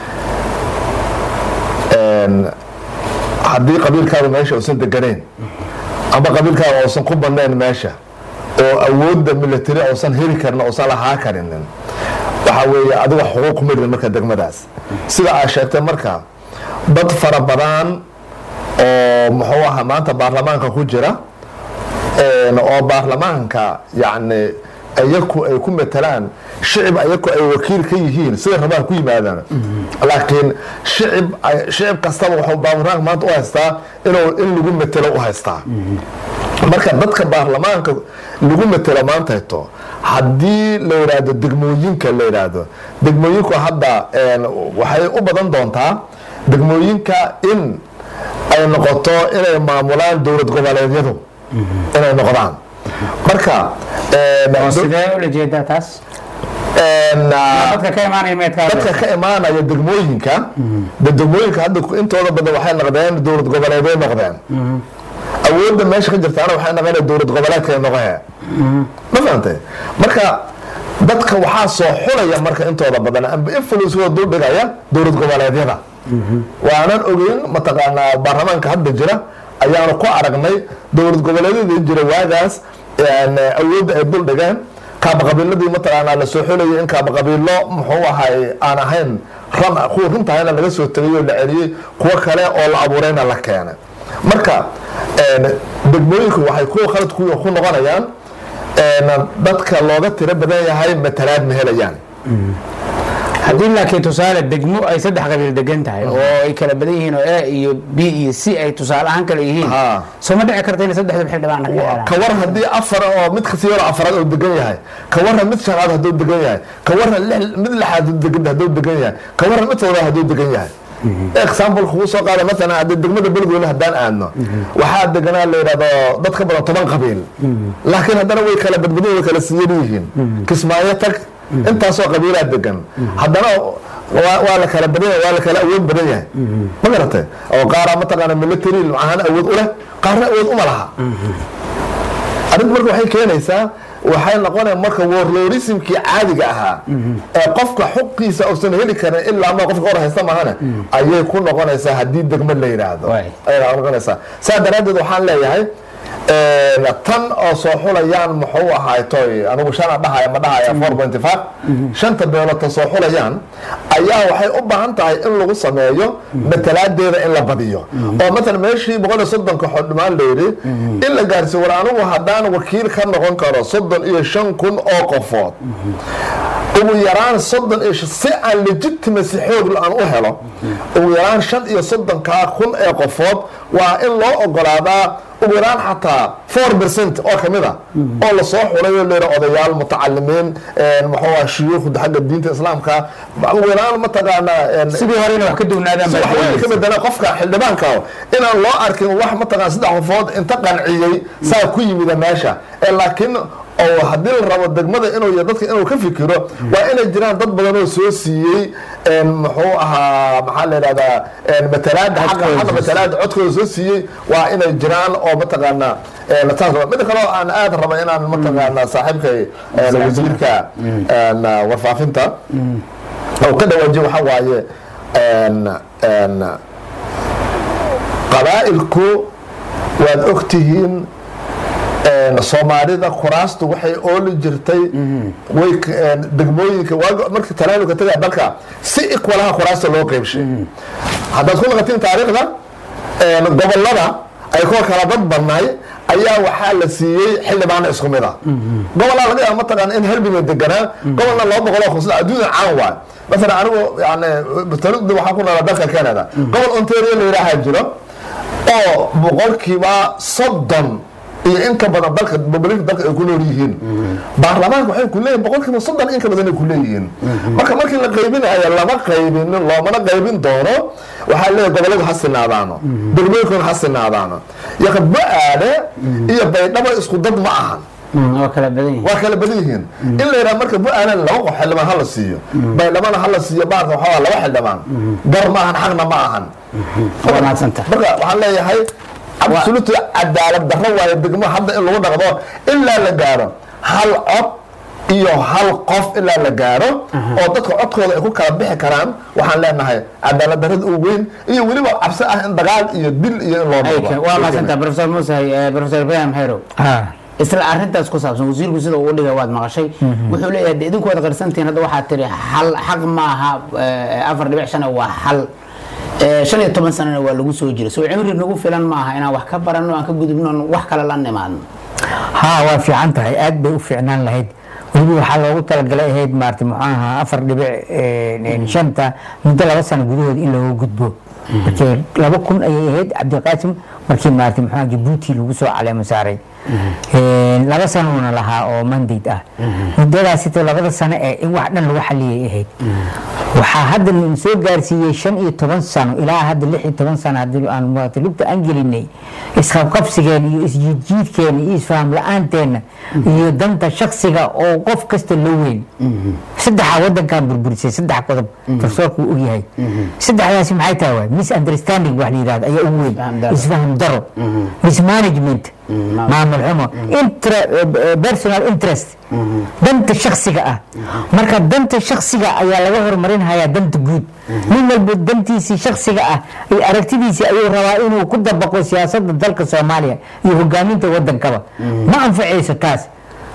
een, haddii qabiilkaada meesha uusan deganayn ama qabiilkaada uusan ku badnayn meesha oo awoodda military uusan heli karin uusan lahaa karinin waxa weeye adiga xuquuq kuma irin marka degmadaas sida aad sheegtay marka dad fara badan oo muxuu ahaa maanta baarlamaanka ku jira een, oo baarlamaanka yani ayaku ay ku matalaan shicib ayaku ay wakiil ka yihiin sida rabaan ku yimaadaan laakiin shicib ay- shicib kastaba wuxuu baarlamaanka maanta u haystaa inuu in lagu matelo u haystaa marka dadka baarlamaanka lagu matelo maantayto haddii la yidhaahdo degmooyinka la yidhaahdo degmooyinku hadda een, waxay u badan doontaa degmooyinka in ay noqoto inay maamulaan dowlad goboleedyadu inay noqdaan marka een, oo sidee ula jeedaa taas een, dadka ka imaanaya meedkaa dadka ka imaanaya degmooyinka de degmooyinka hadda intooda badan waxay noqdeen dowlad goboleeday noqdeen awoodda meesha ka jirtaana waxay noqonaya dowlad goboleedkay noqohe ma fahantay marka dadka waxaa soo xulaya marka intooda badan amba influence wada dul dhigaya dowlad goboleedyada waanan ogeyn mataqaanaa baarlamaanka hadda jira ayaanu ku aragnay dowlad goboleedyada jira waagaas een, awoodda ay dul dhigeen kaabaqabiiladii mataqaanaa la soo xolayay in kaabaqabiilo muxuu ahay aan ahayn ran kuwa runtahayna laga soo tegay oo la celiyey kuwo kale oo la abuurayna la keenay marka een, degmooyinku waxay kuwa khalad ku ku noqonayaan een, dadka looga tiro badan yahay matalaad ma helayaan haddii laakiin tusaale degmo ay saddex qabiil degan tahay oo ay kala badan yihiin oo a iyo b iyo c ay tusaale ahaan kala yihiin Ha. soo ma dhici karta inay saddexda xildhibaanna ka helaan ka war haddii afar oo mid kasii hore afaraad oo degan yahay ka warran mid shanaad hadduu degan yahay ka warran lix- mid lixaad degan hadduu degan yahay ka warran mid toddobaad hadduu degan yahay example kugu soo qaada masalan haddii degmada beledweyne haddaan aadno waxaa deganaa la yidhahdo dad ka badan toban qabiil laakiin haddana way kala badbadan way kala siiyan yihiin kismaayo tag intaasoo qabiilaa degan haddana waa waa la kala badan yahay waa la kala awood badan yahay ma garatay oo qaaraa mataqaana military ahaan awood u leh qaarna awood uma laha arrintu marka waxay keenaysaa waxay noqonaya marka warloorismkii caadiga ahaa ee qofka xuqiisa uusan heli karin ilaa ma qofka hor haysta mahane ayay ku noqonaysaa haddii degmo la yidhaahdo Waay. ayay noqonaysaa saa daraaddeed waxaan leeyahay een, tan oo soo xulayaan muxuu ahaay toy anigu shana dhahaya ma dhahaya four point five shanta beelood tan soo xulayaan ayaa waxay u baahan tahay in lagu sameeyo matalaadeeda in la badiyo oo matalan meeshii boqol iyo soddonka xildhibaan la yidhi in la gaarsiiyo war anigu haddaan wakiil ka noqon karo soddon iyo shan kun oo qofood ugu yaraan soddon iyo shan- si aan legitimacy xoog aan u helo ugu yaraan shan iyo soddonkaa kun ee qofood waa in loo ogolaadaa ugu yaraan xataa four percent oo kamid a oo lasoo xulay oo leeyahay odayaal mutacalimiin een, muxuu ah shuyuukhda xagga diinta islaamka ugu yaraan mataqaanaa een, sidii hore inay wax ka duwnaadaan si baa wax weyn ka doonaysa. bedela qofka xildhibaanka inaan loo arkin wax mataqaan saddex qofood inta qanciyey saa ku yimida meesha ee laakiin oo haddii la rabo degmada inuu iyo dadka inuu ka fikiro waa inay jiraan dad badan oo soo siiyey een, muxuu ahaa maxaa la yidhahdaa een, matalaada xagga xagga matalaada codkooda soo siiyey waa inay jiraan oo mataqaanaa een, taas waa- mida kaleo aan aad raba inaan mataqaanaa saaxiibkay een, wasiirka een, warfaafinta oo ka dhawaajiyo waxaa waaye een, een, qabaa'ilku waad ogtihiin een, soomaalida kuraastu waxay ooli jirtay way k- een, degmooyinka waag- markii talaanuka tagaa dalka si ikwalaha kuraasta loo qeybshay haddaad ku naqatiin taariikhda een, gobolada ay kuwa kala dad badnaay ayaa waxaa la siiyey xildhibaano isku mid ah gobolaa laga yaaba mataqaan in helbina deganaa gobolna laba boqol oo khusla adduunya caan waay masalan anigu yani talida waxaa ku noolaa dalka canada gobol ontario la yidhaahaa jiro oo boqolkiiba soddon iyo in ka badan dalka bobolinka dalka ay ku nool yihiin baarlamaanka waxay ku leeyihin boqolkiiba soddon in ka badan ay ku leeyihiin marka markii la qaybinayo lama qaybinin loomana qaybin doono waxaa leeyahay goboladu ha sinaadaano degmooyinkuna ha sinaadaano yaqadbo aade iyo baydhabo isku dad ma ahan Mm, waa kala badan yihiin waa kala badan yihiin in la yidhaha marka bu-aalan laba qof xildhibaan ha la siiyo baydhabana ha la siiyo baarka waxaa laba xildhibaan gar ma ahan xaqna ma ahan waa mahadsantahay marka waxaan leeyahay absolute cadaalad darro waayo degmo hadda in lagu dhaqdo ilaa la gaaro hal cod iyo hal qof ilaa la gaaro oo dadka codkooda ay ku kala bixi karaan waxaan leenahay cadaalad darrada ugu weyn iyo weliba cabsi ah in dagaal iyo dil iyo in loo Ay, noqdo waa mahadsantahay professor muuse eh, professor ibrahim xerow Ah. isla arintaas ku saabsan wasiirku sida uu dhigay waad maqashay wuxuu leeyahay de idinku waad qarsantihiin hadda waxaad tiri hal xaq maaha eh, afar dhibic shan waa hal Eh, shan iyo toban sanana waa lagu soo jiray soo cimri nagu filan maaha inaan wax ka baranno aan ka gudubno aan wax kale la nimaadno haa waa fiican tahay aad bay u fiicnaan lahayd weliba waxaa loogu talagalay ahayd maarata muxuu ahaa afar dhibic eh, shanta muddo laba sano gudahood in looga gudbo markii laba kun ayay ahayd cabdiqaasim markii maarata muxuu ahaa jabuuti lagu soo caleemo saaray Eh, laba sanoona lahaa oo mandate ah muddadaasito labada sano ee in wax dhan lagu xaliyay ahayd waxaa hadda nin soo gaarsiiyey shan iyo toban sano ilaa hadda lix iyo toban sano haddii aan maarata lugta aan gelinay isqabqabsigeen iyo isjiidjiidkeena iyo isfaham la-aanteena iyo danta shaksiga oo qof kasta loo weyn saddexa wadankan burburisay saddex qodob profesorku uu ogyahay saddexdaasi maxay tahay waay misunderstanding wax la yidhahdo ayaa ugu weyn Isfaham daro. isfaham daro mismanagement maamul xumo intra- eh, personal interest danta shaksiga ah marka danta shaksiga ayaa laga horumarinhayaa danta guud nin walba dantiisii shaksiga ah iyo aragtidiisii ayuu rabaa inuu ku dabaqo siyaasada dalka soomaaliya iyo hogaaminta wadankaba ma anfacayso taas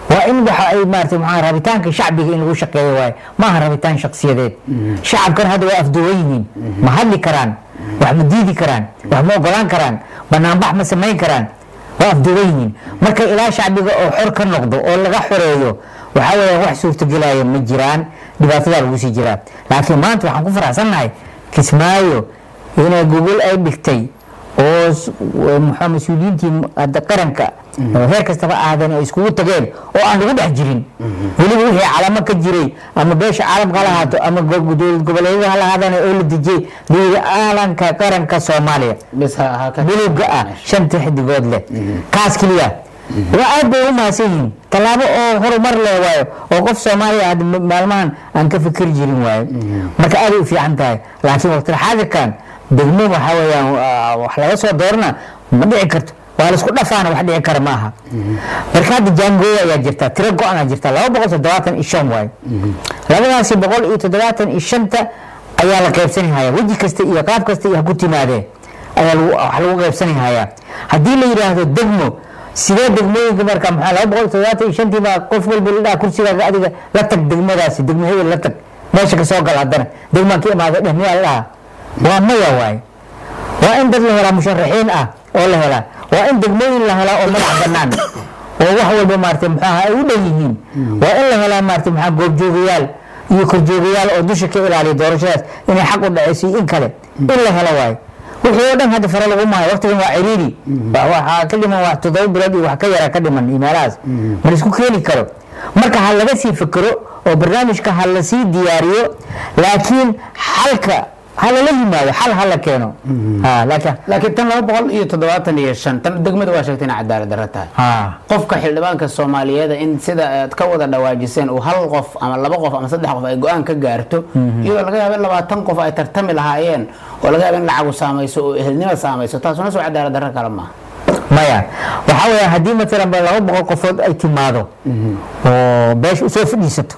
waa in waxa ay maarata maxaa rabitaanka shacbiga in lagu shaqeeyo waaye maaha rabitaan shaksiyadeed shacabkan hadda waa afduwan yihiin ma hadli karaan wax ma diidi karaan wax ma ogolaan karaan banaanbax ma samayn karaan waa afduwan yihiin marka ilaa shacbiga oo xor ka noqdo oo laga xoreeyo waxaa weeye wax suurtagelaya ma jiraan dhibaatadaa lagu sii jiraa laakiin maanta waxaan ku faraxsannahay kismaayo inay gogol ay dhigtay oo s- w- muxuu mas-uuliyiintii m- hadda qaranka oo heer kastaba ahaadeen ay iskugu tageen oo aan lagu dhex jirin weliba wixii calamo ka jiray ama beesha caalamka ha lahaato ama go- dowlad goboleedyada ha lahaadaan oo la dejiyey dowlada caalamka qaranka soomaaliya bis ha ha ka bilowga ah shanta xidigood leh kaas keliya waa aad bay u mahadsan yihiin tallaabo oo horumar leh waayo oo qof soomaaliya ah ma- maalmahan aan ka fikiri jirin waayo marka aaday u fiican tahay laakiin waqtila xaadirkan degmo waxaa weeyaan waa- wax laga soo doorana ma dhici karto waa laisku dhafaana wax dhici kara maaha marka hadda jaangooya ayaa jirta tiro go-an aa jirta laba boqol toddobaatan iyo shan waayo labadaasi boqol iyo toddobaatan iyo shanta ayaa la qaybsanihaya weji kasta iyo qaab kasta iyo ha ku timaadee ayaa lagu- wax lagu qaybsanihaya haddii la yidhaahdo degmo sidee degmooyinka marka maxaa laba boqol iyo toddobaatan iyo shantii baa qof walba la dhaha kursigaaga adiga la tag degmadaasi degmo hebel la tag meesha ka soo gal haddana degmaan ka imaada dheh miyaa la dhahaa waa maya waaye waa in dad la helaa musharaxiin ah oo la helaa waa in degmooyin la helaa oo madax bannaan oo wax walba maarata maxaa ay u dhan yihiin waa in la helaa maarata maxaa goobjoogayaal iyo korjoogayaal oo dusha ka ilaaliya doorashadaas inay xaq u dhaceyso iyo in kale in la helo waaye wixii oo dhan hadda fare lagu maayo waqtigan waa ciriiri Wa- waxaa ka dhiman wax toddoba bilood iyo wax ka yara ka dhiman iyo meelahaas ma laisku keeni karo marka ha laga sii fikiro oo barnaamijka ha lasii diyaariyo laakiin xalka ha lala yimaado xal ha la keeno Ha, laakiin laakiin tan laba boqol iyo toddobaatan iyo shan tan degmada waa sheegtay inay cadaalad darro tahay ha qofka xildhibaanka soomaaliyeed in sida aad ka wada dhawaajiseen uu hal qof ama laba qof ama saddex qof ay go-aan ka gaarto iyadoo laga yaabo in labaatan qof ay tartami lahaayeen oo laga yaabo in lacagu saamayso oo ehelnimo saamayso taasuna soo cadaalad darro kale maaha maya waxaa weya haddii matalan ba laba boqol qofood ay timaado oo beesha usoo fadhiisato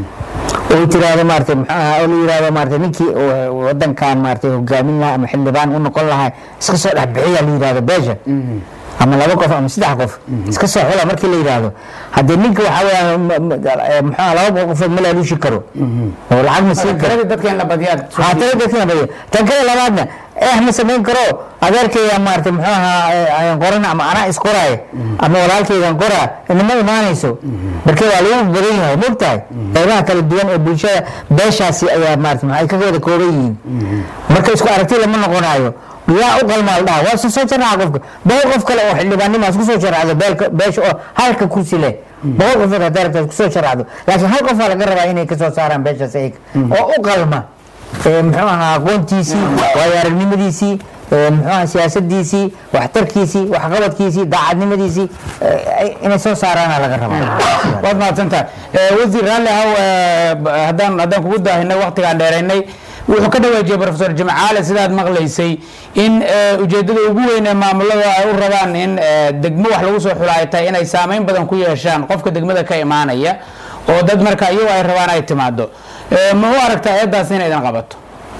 oo ay tiraahdo maarata muxuu ahaa oo la yirahdo maarata ninkii oo wadankan maarata hogaamin lahaa ama xildhibaan u noqon lahaa iska soo dhex bixiya la yirahdo beesha ama laba qof ama saddex qof iska soo xula markii la yidhaahdo haddee ninka waxaa weya muxuu ahaa laba boqol qofood ma laaluushi karo oo lacag ma siin karo tiradii dadka in la badiyaad haatana dadkina badiyo tan kale labaadna eh ma samayn karo adeerkayga maarata muxuu ahaa eh, ayaan qoran ama anaa isqoraayo ama walaalkaygan qoraa inama imaanayso marka waa lagu badan yahay mogtahay qeybaha kala duwan ee bulshada beeshaasi ayaa maarata maxay ka wada kooban yihiin marka isku aragti lama noqonayo yaa u qalmaa la dhaha waa soo soo jarraca qofka boqol qof kale oo xildhibaannimo isku soo jarracdo beelka beesha oo halka kursi leh boqol qofood hadday rabtaa isku soo jarracdo laakiin hal qofaa laga rabaa inay ka soo saaraan beeshaas ayaga oo u qalma ee muxuu ahaa aqoontiisii waayo aragnimadiisii ee muxuu ahaa siyaasadiisii waxtarkiisii waxqabadkiisii daacadnimadiisii ee, inay soo saaraana laga rabaa waad mahadsantahay Eh, wasiir raalli ahow eh, b- haddaan haddaan kugu daahinay waqtigaan dheeraynay wuxuu ka dhawaajiyey profesor jimcaale sidaad maqlaysay in eh, ujeeddada ugu weyn ee maamulada ay u rabaan in eh, degmo wax lagu soo xula ay tahay inay saameyn badan ku yeeshaan qofka degmada ka imaanaya oo dad marka iyagu ay rabaan ay timaado Eh, ma u aragtaa eedaas inay idin qabato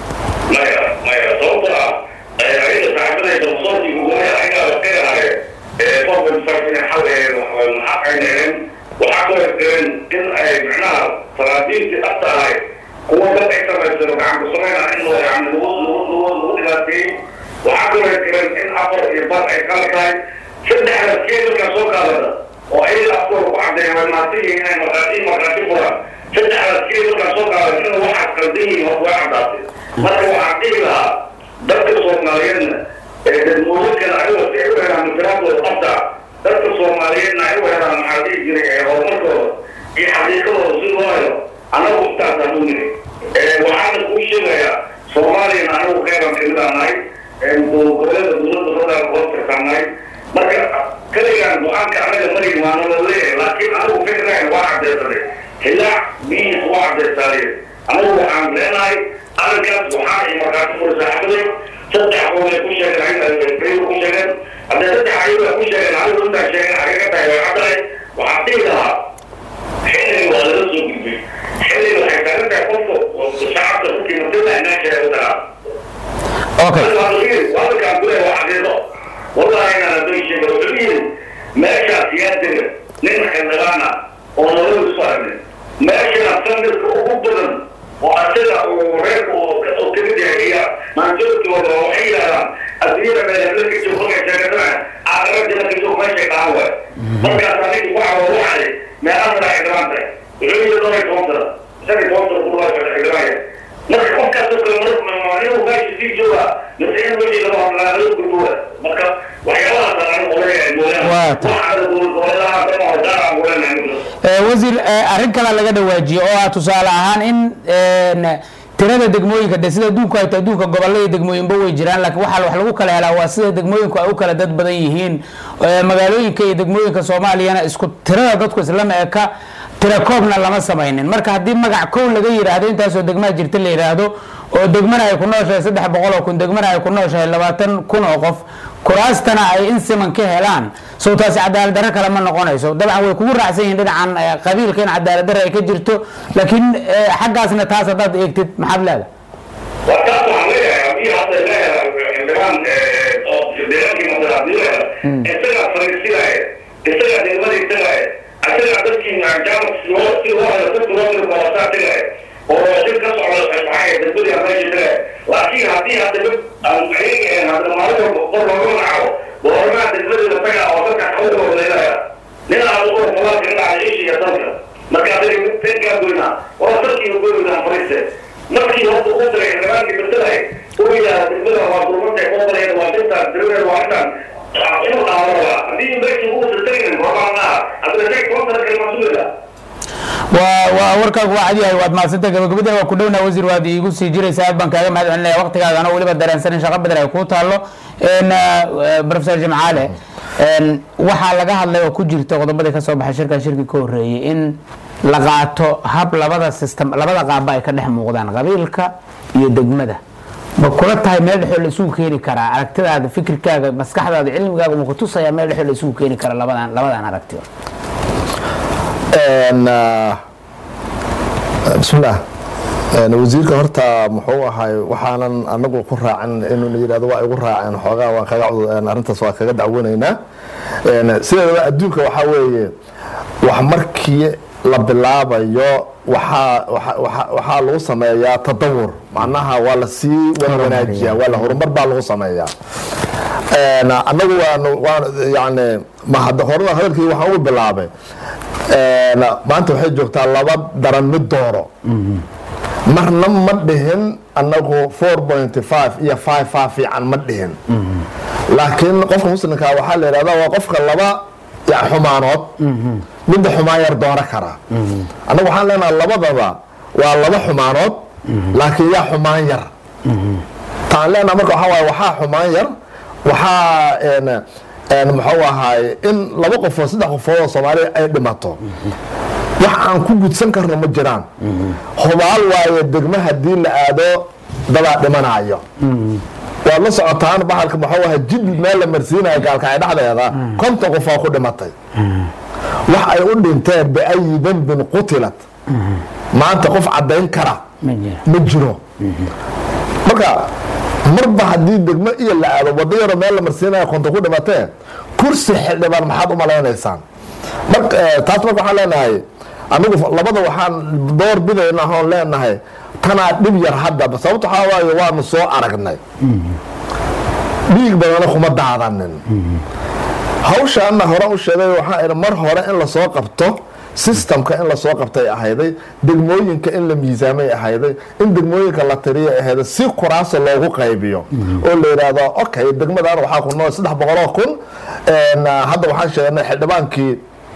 maya maya sababtoo ah ayada saaxiibadayda musoortii gugumaya ayagaa la qeerahay qofka farsin xal maxaa ayneen waxaa kaloo jiran in ay macnaha salaadiintii dhabta ahayd kuwa dad ay samaysano gacanku samayna in loo yani lagu lagu lagu lagu dhibaateeyey waxaa kaloo jiran in afar iyo bar ay kala tahay saddexda keedalka soo qaadada oo ayaga afkooda ku caddeeya way maadsan yihiin inay markhaati markhaati furaan saddexda keedalka soo qaadada in waxaad qaldan yihiin waa way caddaatay marka waxaan dhihi lahaa dadka soomaaliyeedna ee dadmooyinkana ayagoo si ay u helaan matalaadooda dhabta dadka soomaaliyeedna ay u helaan maxaa dhihi jiray ee horumarkooda iyo xaqiiqadooda si loo helo annagu intaasaan u niri waxaana kuu sheegayaa soomaaliyana anagu qeyban kamid aan nahay goboleeda dowladda federaalka hoos tirtaan nahay marka kaligaan go-aanka anaga mari waana la leeyahay laakiin anigu fikrayn waa cadeysaday hilaac biyiis waa cadeysaadeen anigu waxaan leenahay arrinkaas waxaa iyo markaati furi saaxiibaday saddex qoomay ku sheegeen ayaga ku sheegeen haddee saddex ayaga ku sheegeen anigu intaan sheegeen xaqiiqa tahay way caddahay waxaan dhihi lahaa xilliga waa laga soo gudbay xilliga waxay taagan tahay qofka shacabka dadkii matala inaa sheego taraa okay wadalkaan kule waa xaqiiqo wallahi inaan hadday sheega wuxuu yidhi meeshaas yaa dega nin xildhibaana oo nolol isku aragnay meeshana sanadka ugu badan oo asaga uu reerka oo kamid yahay iya maanjoogtooda oo waxay yidhahdaan adduunyada meelhebla ka joog markay sheegatana aakhirajana ka joog meeshay qaban waay markaas anigi waxa waa waxay meelaha madax xildhibaan tahay wuxuu yidhi dhowr iyo toban sana shan iyo toban sana ku dhawaad madax xildhibaanya marka qofkaasoo kale mar inuu meesha sii jooga mise in wixii laga hadlaa laga gudbowa marka waxyaabahaas aan oleeyahay mooyaane Waa tahay. waxaana gobolgoboleedaha dama hodaar aan olenahay Eh, wasiir eh, arrin kale laga dhawaajiyo oo ah tusaale ahaan in een, tirada degmooyinka de sida adduunku ay tahay adduunka gobollo iyo degmooyinba way jiraan laakiin waxaa wax lagu kala helaa waa sida degmooyinku ay u kala dad badan yihiin Eh, magaalooyinka iyo degmooyinka soomaaliyana isku tirada dadku islama eka tira koobna lama samaynin marka haddii magac kow laga yidhaahdo intaasoo degmaa jirta la yidhaahdo oo degmana ay ku nooshahay saddex boqol oo kun degmana ay ku nooshahay labaatan kun oo qof kuraastana ay in siman ka helaan sow taasi cadaalad darro kale ma noqonayso dabcan way kugu raacsan yihiin dhinacan eh, qabiilka in cadaalad darro ay ka jirto laakiin eh, xaggaasna taas haddaad eegtid maxaad leedahay وكان عليها في هذا الإعلان أو الإعلان في مصر عبدالله استجع فلسطينية استجع دولة استجع استجع تسكي عن جامعة سلوات في واحد ست رواد القواسات استجع وشركة على الصحيح الدنيا ماشي استجع لكن هذه هذا العين هذا المعروف قرر معه وهرمات البلد استجع أو تركع حوله ولا لنا على الأمور خلاص لنا على إيش يتوقع marka adiga teen kaa goynaa waa dadkii goynaa fariiste markii horta u diray xildhibaankii bedelahay uu yidhaahda degmada waa durmantay qodalayda waa intaan diriweed waa intaan inuu dhaawaa haddii meeshii uu sirtaynin hormaanaa haddana shay kontara kalma sugayda waa waa warkaagu waa cadyahay waad mahadsanta gabagabada waa ku dhowna wasiir waad iigu sii jiraysa aad baan kaaga mahad celinaya waqtigaaga anoo weliba dareensanin shaqo badan ay kuu taallo En, eh, professor jimcaale en, waxaa laga hadlay oo ku jirta qodobadii ka soo baxay shirkan shirkii ka horreeyey in la qaato hab labada system labada qaabba ay ka dhex muuqdaan qabiilka iyo degmada ma kula tahay meel dhexoo la isugu keeni karaa aragtidaada fikirkaaga maskaxdaada cilmigaaga ma ku tusayaa meel dhexoo la isugu keeni kara labadan labadan aragti Een, ah, bismillaah Een, wasiirka horta muxuu ahay waxaanan anagu ku raacin inuu yidhahdo waa igu raaceen xoogaa waan kaga cud- een, arrintaas waa kaga dacwanaynaa Een, sideedaba adduunka waxaa weeye wax markii la bilaabayo waxaa waxa- waxa- waxaa lagu sameeyaa tadawur macnaha waa la sii wan- wanaajiyaa waa la horumar baa lagu sameeyaa Een, anagu waan waan yani ma hadda horena hadalkii waxaan ugu bilaabay Een, maanta waxay joogtaa laba daran mid dooro marna ma dhihin anagu 4.5 iyo 5 fiican ma dhihin laakiin qofka muslimka waxaa la yidhahdaa waa qofka laba ya xumaanood midda xumaan yar dooro kara annagu waxaan leenahay labadaba waa laba xumaanood laakiin yaa xumaan yar taan leenaha marka waxaa waaye waxaa xumaan yar waxaa een een muxuu ahaay in laba qofood saddex qofood oo soomaaliya ay dhimato wax aan ku gudsan karno ma jiraan hubaal waaye degmo haddii la aado dadaa dhimanayo waad la socotaan bahalka muxuu ahaa jid meel la marsiinayo gaalkacay dhexdeeda konton qofaa ku dhimatay wax ay u dhinteen biayi dembin qutilat maanta qof caddayn kara ma jira ma jiro marka marba haddii degmo iyo la aado wado yaro meel la marsiinayo konton ku dhimatee kursi xildhibaan maxaad u malaynaysaan marka eh, taas marka waxaan leenahay anigu labada waxaan door bidaynaa oon leenahay tanaa dhib yar haddaba sababta waxaa waaye waanu soo aragnay dhiig badana kuma daadanin hawshaana hore u sheegay waxaa idhi mar hore in lasoo qabto systemka in lasoo qabtay ahayday degmooyinka in la miisaamay ahayday in degmooyinka la tiriyay ahayday si kuraasa loogu qaybiyo oo la yidhaahdo okay degmadan waxaa ku nool saddex boqoloo kun een, hadda waxaan sheegnay xildhibaankii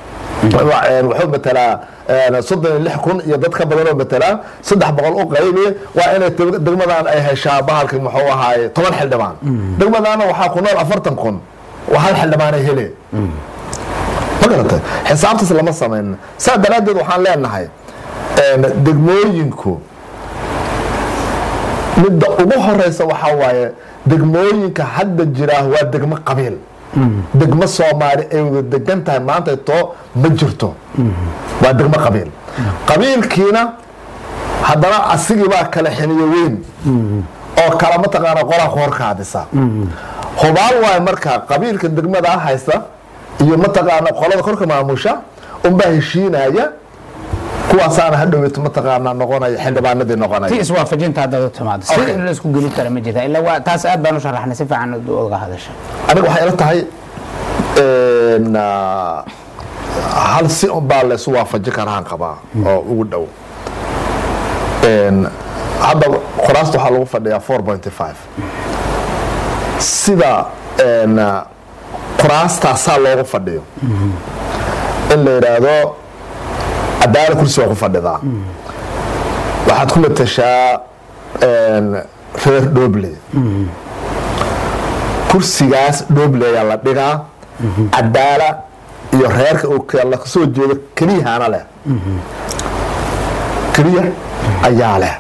wuxuu matelaa soddon iyo lix kun iyo dad ka badan oo matelaa saddex boqol u qaybi waa inay deg- degmadan ay heshaa bahalka muxuu ahaay toban xildhibaan degmadana waxaa ku nool afartan kun waa hal xildhibaanay hele ma garatay xisaabtaas lama samayn saa daraaddeed waxaan leenahay een, degmooyinku midda ugu horeysa waxaa waaye degmooyinka hadda jiraa waa degmo qabiil degmo soomaali ay wada degan tahay maanta too ma jirto waa degmo qabiil qabiilkiina haddana asigibaa kala xiniyo weyn oo kala mataqaana qolaa ku horkaadisa hubaal waayo marka qabiilka degmada haysta iyo mataqaana qolada korka maamusha unbaa heshiinaya kuwaasaana hadhoweyto mataqaanaa noqonaya xildhibaanadii ti noqonaya iswaafajinta haddaad u timaado si Okay. in la isku geli kara ma jirta ilaa waa taas aad baan u sharaxnay si fiican uga hadasha aniga waxay ila tahay een, ah, hal si unbaa laysu waafajin karaan qabaa oo ugu dhow Een, hadda qoraasta waxaa lagu fadhiyaa 4.5 sida een, ah, qoraastaasaa loogu fadhiyo in la yidhaahdo cadaala kursi waa ku fadhidaa waxaad ku matashaa een, reer dhoble kursigaas dhoble ayaa la dhigaa cadaala iyo reerka uu ka- la kasoo jeedo keliyahana leh keliya ayaa leh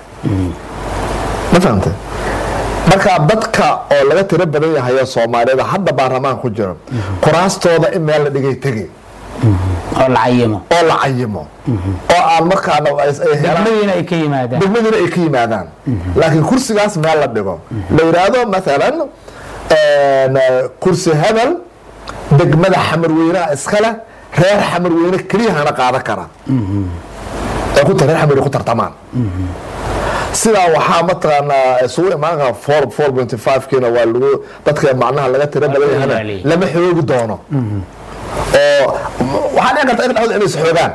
ma fahamtay marka dadka oo laga tiro badan yahayo soomaaliyada hadda baarlamaan ku jiro quraastooda in meel la dhigay tegay oo la cayimo oo la cayimo oo aan markaana ay- ay helaan degmadiina ay ka yimaadaan degmadiina ay ka yimaadaan laakiin kursigaas meel la dhigo la yidhaahdo maalan een, kursi hebel degmada xamarweynaha iskale reer xamarweyne keliyahana qaadan kara ee ku reer xamarweyne ku tartamaan sidaa waxaa mataqaanaa isugu imaan kara four four point five kiina waa lagu dadka macnaha laga tiro badan yahana ilaaliye. lama xoogi doono oo waxaa dhici karta in dhexdooda inay isxoogaan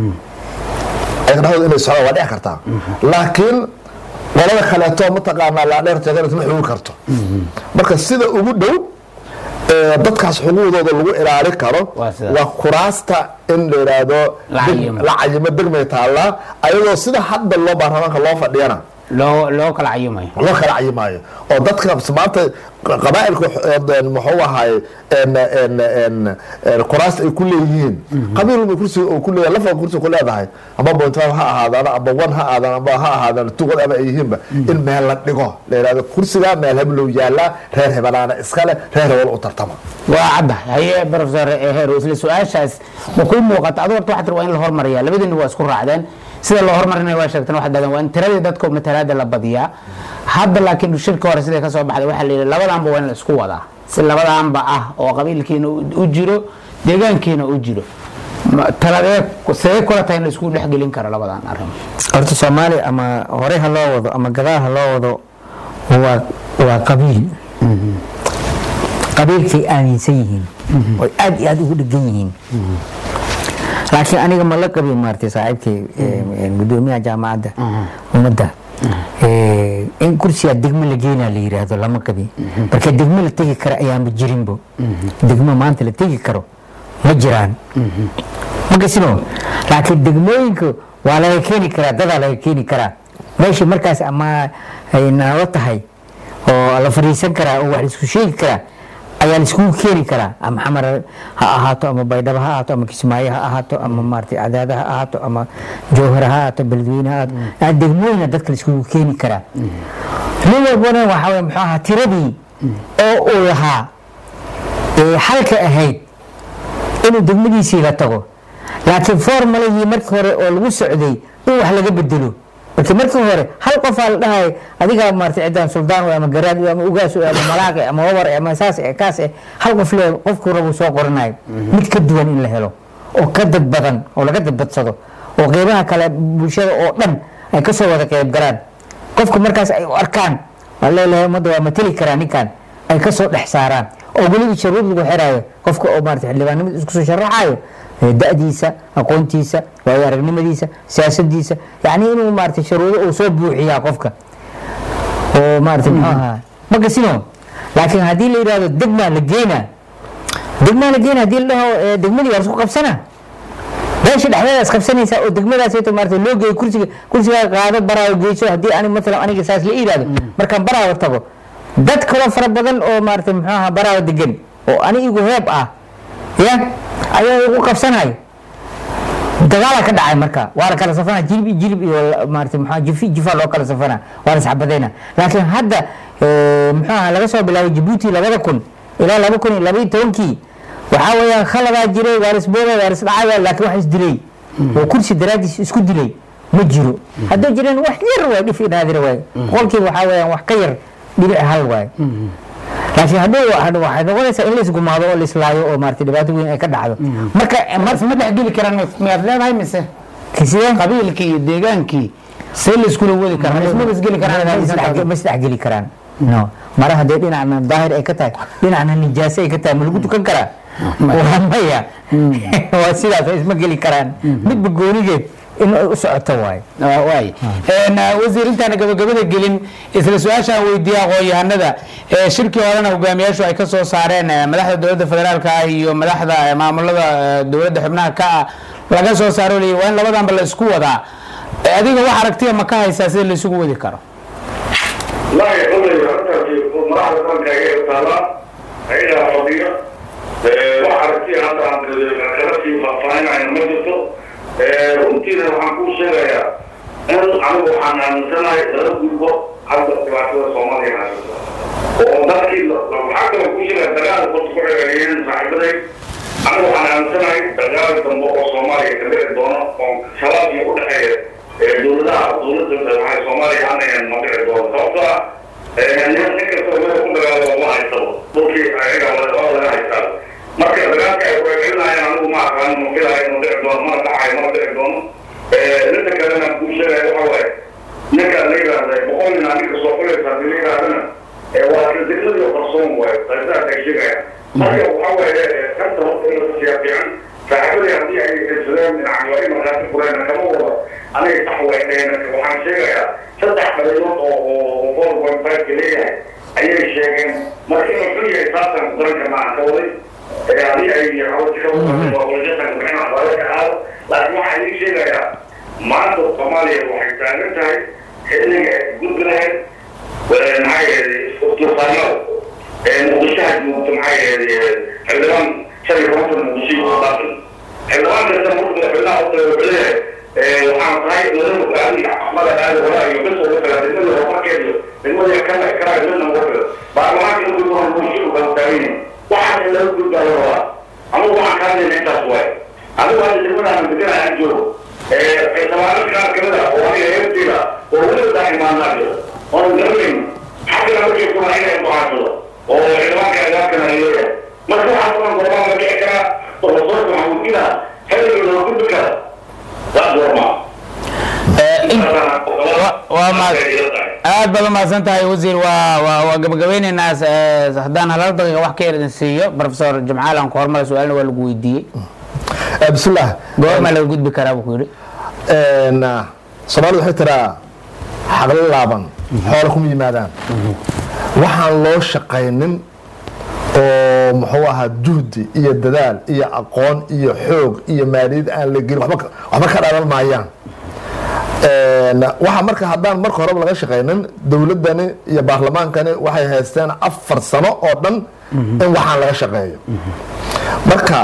ayaga dhexdooda inay socdaan waa dhici kartaa laakiin qolada kaleeto mataqaanaa laadheer teegan ma xoogi karto marka sida ugu dhow ee dadkaas xuquuqdooda lagu ilaali karo Waa sida. waa kuraasta in la yidhaahdo La deg- cayimo. la cayimo degmay taallaa ayadoo sida hadda loo baarlamaanka loo fadhiyana loo loo kala cayimayo loo kala cayimaayo oo dadka maanta qabaa'ilka een, muxuu ahaay een, een, een, een, kuraasta ay ku leeyihiin qabiil walba kursiga uu ku leeyahay lafa kursiga ku leedahay ama point five ha ahaadaan ama one ha ahaadaan ama ha ahaadaan two whatever ay yihiinba in meel la dhigo la yidhahdo kursiga meel heblow yaallaa reer hebelaana iskale reer hebel u tartama waa cadda haye professor heero isla su-aashaas ma kuu muuqata adu horta waxaad tir waa in la hormariyaa labadiina waa isku raacdeen sida loo hormarinaya waa sheegteen waxaad dhahdeen waa in tiradii dadka matalaada la badiyaa hadda laakiin shirka hore siday ka soo baxday waxaa la yidhi labadaanba waa in la isku wadaa si labadaanba ah oo qabiilkiina u u jiro deegaankiina u jiro Ma- taladee sidee kula tahay in la isku dhexgelin karo labadan arrin horta soomaali ama hore ha loo wado ama gadaal ha loo wado waa waa qabiil qabiilkay aaminsan yihiin oy aad iyo aad ugu dhegan yihiin laakiin aniga ma la qabin maartay saaxiibkay eh, gudoomiyaha jaamacadda ummadda Eh, in kursiga degmo la geenaa la yiraahdo lama qabin marka degmo la tegi kara ayaanba jirinbo degmo maanta la tegi karo ma jiraan magasino laakiin degmooyinka waa laga keeni karaa dadaa laga keeni karaa meesha markaas ama ay naalo tahay oo la fariisan karaa oo wax laisku sheegi karaa ayaa laiskugu keeni karaa ama xamar ha ahaato ama baydhabo ha ahaato ama kismaayo ha ahaato ama maartay cadaada ha ahaato ama jowhar ha ahaato beledweyne ha ahaato aa degmooyina dadka laiskugu keeni karaa nin walbana waxaa weye muxuu ahaa tiradii oo uu lahaa ee xalka ahayd inuu degmadiisii la tago laakiin formalihii markii hore oo lagu socday in wax laga bedelo marka markii hore hal qofaa la dhahay adigaa maartay ciddaan suldaan wey ama garaad wey ama ugaas wey ama malaaq eh, ama wabar eh, ama saas eh, kaas eh hal qof le qofkuu rabuu soo qoranayo mid ka duwan in la helo oo ka dad badan oo laga dadbadsado oo qeybaha kale bulshada oo dhan ay ka soo wada qeyb galaan qofka markaas ay u arkaan waa leelahay ummadda waa mateli karaa ninkan ay ka soo dhex saaraan oo weliba sharuud lagu xiraayo qofka oo maarata xildhibaannimada isku soo sharaxayo ee da-diisa aqoontiisa waayo aragnimadiisa siyaasadiisa yacni inuu maarata sharuudo uu soo buuxiyaa qofka oo maarata muxuu ahaa ma gasino laakiin haddii la yidhahdo degmaa la geynaa degmaa la geynaa haddii la dhaho ee, degmadii waa lasku qabsanaa meesha dhexdeedaas qabsanaysaa oo degmadaasayto maarata loo geeyo kursiga kursigaa qaado baraawo geyso haddii ani matalan aniga saas la yidhahdo markaan baraawo tago dad kaloo fara badan oo maarata muxuu ahaa baraawo degan oo ani igu heeb ah ya ayaa igu qabsanayo dagaala ka dhacay marka waa la kala safana jilib iyo jilib iyo la- maarata muxuu ahaa jifi jifa loo kala safana waa la isxabadayna laakiin hadda eh, muxuu ahaa laga soo bilaabay jabuuti labada kun ilaa laba kun iyo labaiyo tobankii waxaa weeyaan khaladaa jiray waa lisbooday waa lisdhacaya laakiin wax isdilay oo kursi daraadiis isku dilay ma jiro hadduu jireen wax yar waay dhif inaadira waay boqolkiiba waxaa weeyaan wax ka yar dhibic hal waay laakiin hadhow hadhow waxay noqonaysaa in la isgumaado oo la islaayo oo maaragtay dhibaato weyn ay ka dhacdo marka mas ma dhexgeli karaan miyaad leedahay mise sideen qabiilkii iyo deegaankii see la iskula wadi karaa isma isgeli karaan ma isdhexgeli karaan no mara haddee dhinacna daahir ay ka tahay dhinacna nijaase ay ka tahay ma lagu tukan karaa waa maya waa sidaas isma geli karaan midba goonigeed in ay u socoto waayo waay wasiir intaana gabagabada gelin isla su-aashaan weydiiya aqoon-yahanada ee shirkii horena hogaamiyaashu ay ka soo saareen eh, madaxda dowladda federaalka ah iyo madaxda eh, maamulada eh, dowladda xubnaha ka ah laga soo saaro leeyahy waa in labadanba la isku wadaa Eh, adiga wax aragtiya ma ka haysaa sida la isugu wadi karo لا يقول لي أنت مراحل كان كاي طالع هيدا فضيلة وحرتي هذا عن كلامي فاين عن مجلسه runtii waxaan kuu sheegayaa in anigu waxaan aaminsanahay lala gudbo hadda dhibaatada soomaaliya haysato oo dadkii waxaa kaloo kuu sheegaya dagaal horta ku celceliyeen saaxiibaday anigu waxaan aaminsanahay dagaal dambe oo soomaaliya ka dhici doono oo shabaab iyo u dhexeeya ee dowladaha dowladda waxay soomaaliya anayan ma dhici doono sababtoo ah nin nin kastoo meel ku dagaalo ma haysado dhulkii ayaga waa laga haystaa marka dagaalka ay kucelcelinayaan anigu ma aqaan ma filayo ma dhici doono mana dhacayo mana dhici doono ninka kalena kuu sheegaya waxa waaye ninka la yidhaahda boqol nin ninka soo fulaysa hadii la yidhahdana waa kaldignadiyo qarsoon waayo qaysaas ay sheegayaan marka waxa waaye kanta horta in la siyaa fiican saaxiibadii haddii ay haysadeen dhinacan waa in markaasi fureen kama wada aniga sax weyneen waxaan sheegayaa saddex dhalilood oo oo four point five ka leeyahay ayay sheegeen marka inuu xun yahay saasaan ku daran karnaa aan ka waday haddii ay hawsi ka wadajasanka bixin waxbaale ka aado laakiin waxaan idiin sheegayaa maanta soomaaliya waxay taagan tahay xilliga ay gudbi lahayd maxaa yeelay turfaanada muqdishaha joogto maxaa yeelay xildhibaan shan iyo tobanka muqdisho ku dhaafin xildhibaan kasta marka madaxweynaha u tago wuxuu leeyahay waxaan tahay lala hogaamiya axmada aali walaa iyo bes uga kala degmada horumarkeeda degmada kana karaa midna uga kala baarlamaanka in gudbo muqdisho baan taaganya waxaan in laga gudbaayo rabaa anigu waxaan ka hadlayna intaas waaye adigu hadda degmadaan degana aan joogo xildhibaano qaar kamid ah oo aniga heerteeda oo weliba daa imaanaayo oon garanayn xaggana markay kuna inay mucaasado oo xildhibaanka agaabkana ay leeyahay marka waxaa kulan gorbaan la kici karaa profesorka maxamuudina xilliga loo gudbi kara waa goormaa waa ma aad baad umahadsan tahay wasiir waa waa waa gabagabeyneynaa eh, haddaan halal daqiiqa wax ka yar idin siiyo professor jamcaal aan ku hormara su-aalna waa lagu weydiiyey bismillaah goormaa laga gudbi karaa buu ku yidhi soomaalida waxay tiraa xaqlo laaban xoola kuma yimaadaan waxaan loo shaqaynin oo muxuu ahaa juhdi iyo dadaal iyo aqoon iyo xoog iyo maaliyad aan la gelin waxba ka- waxba ka dhalan maayaan waxa marka haddaan marka horeba laga shaqaynin dowladdani iyo baarlamaankani waxay haysteen afar sano oo dhan in waxaan laga shaqeeyo marka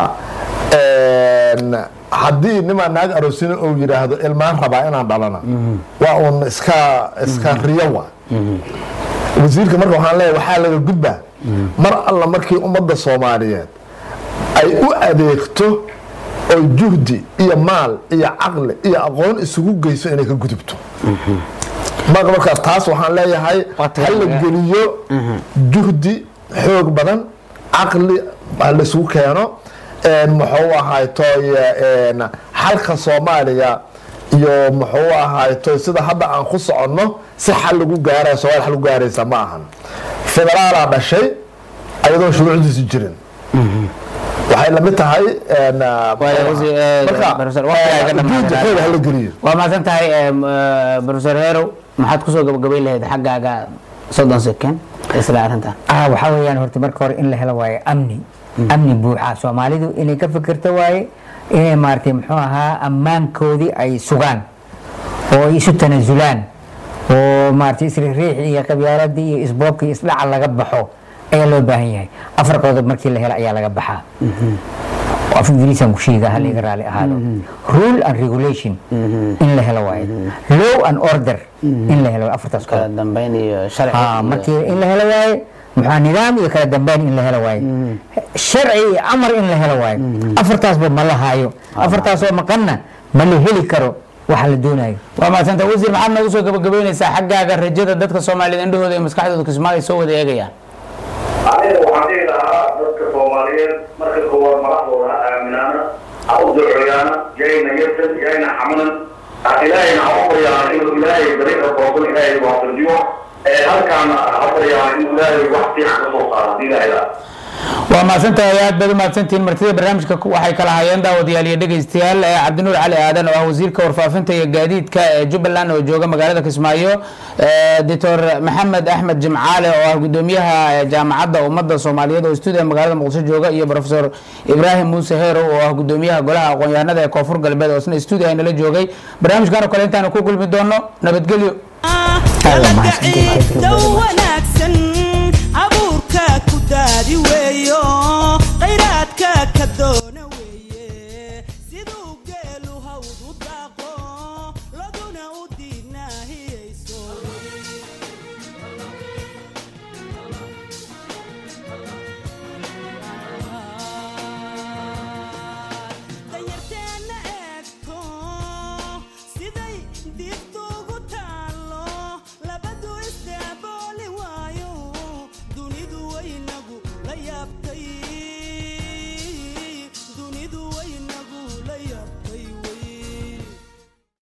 haddii nimaa naag aroosina uu yidhaahdo ilmaan rabaa inaan dhalana waa uun iska iska riyo wa wasiirka marka waxaan leeyahay waxaa laga gudbaa mar alla markii ummadda soomaaliyeed ay u adeegto oo juhdi iyo maal iyo caqli iyo aqoon isugu geyso inay ka gudubto marka markaas taas waxaan leeyahay Waa ha la geliyo juhdi xoog badan caqli ha la isugu keeno een muxuu ahaytoy een xalka soomaaliya iyo muxuu ahaytoy sida hadda aan ku soconno si xal lagu gaaraya soomaaliya xal lagu gaaraysa ma ahan federaalaa dhashay ayadoon shuruucdiisi jirin waxay lamid tahay een, Waayo, wasiir, eh, marka, professor, waqti ay ka eh, dhamaaday. juhdi xoog hala geliyo waa mahadsan tahay em, eh, professor herow maxaad kusoo gabagabayn lahayd xaggaaga soddon sekend isla arrintan ah waxaa weeyaan horta marka hore in la helo waaye amni amni buuxa soomaalidu inay ka fikirto waaye inay maaragtay muxuu ahaa ammaankoodii ay sugaan oo ay isu tanaasulaan oo maaragtay isriiriix iyo qabyaaladii iyo isboobka iyo isdhaca laga baxo ayaa loo baahan yahay afar qodob markii la helo ayaa laga baxaa af ingiriisaan ku sheega hal iga raali ahaado rule and regulation in la helo waaye law and order in la helo waaye, afartaas qodob kala dambeyn iyo sharci Ah, iyo- markii in la helo waaye maxaa nidaam iyo kala dambeyn in la helo waaye sharci iyo amar in la helo waaye afartaasba ma la haayo afartaasoo maqanna ma la heli karo waxa la doonayo waa mahadsanta wasiir maxaad noogu soo gabagabeynaysaa xaggaaga rajada dadka soomaaliyeed indhahooda iyo maskaxdooda kismaayo ay soo wada eegayaan aniga soomaaliyeed marka koowaad madaxdooda ha aaminaana ha u duceeyaana yayna yartan yayna xamanan ilaahayna ha u baryaana inuu ilaahay dariiqa toosan ilaahay waafajiyo ee halkaana ha baryaana inuu ilaahay wax fiican ka soo saaro hadii ilaahay laa waa mahadsantahay aad baad u mahadsantihiin martida barnaamijka waxay kala hayeen daawadayaal iyo dhegeystayaal ee cabdinuur cali aadan oo ah wasiirka warfaafinta iyo gaadiidka ee jubbaland oo jooga magaalada kismaayo doctor maxamed axmed jimcaale oo ah gudoomiyaha jaamacadda ummadda soomaaliyeed oo stuudiga magaalada muqdisho jooga iyo profesor ibraahim muuse heerow oo ah gudoomiyaha golaha aqoon-yahanada ee koonfur galbeed oo isna stuudiga nala joogay barnaamijkan oo kale intaanu ku kulmi doono nabadgelyo ciidda wanaagsan abuurka ku daadi weeyo khayraadka ka doona weeye siduu geelu hawd u daaqo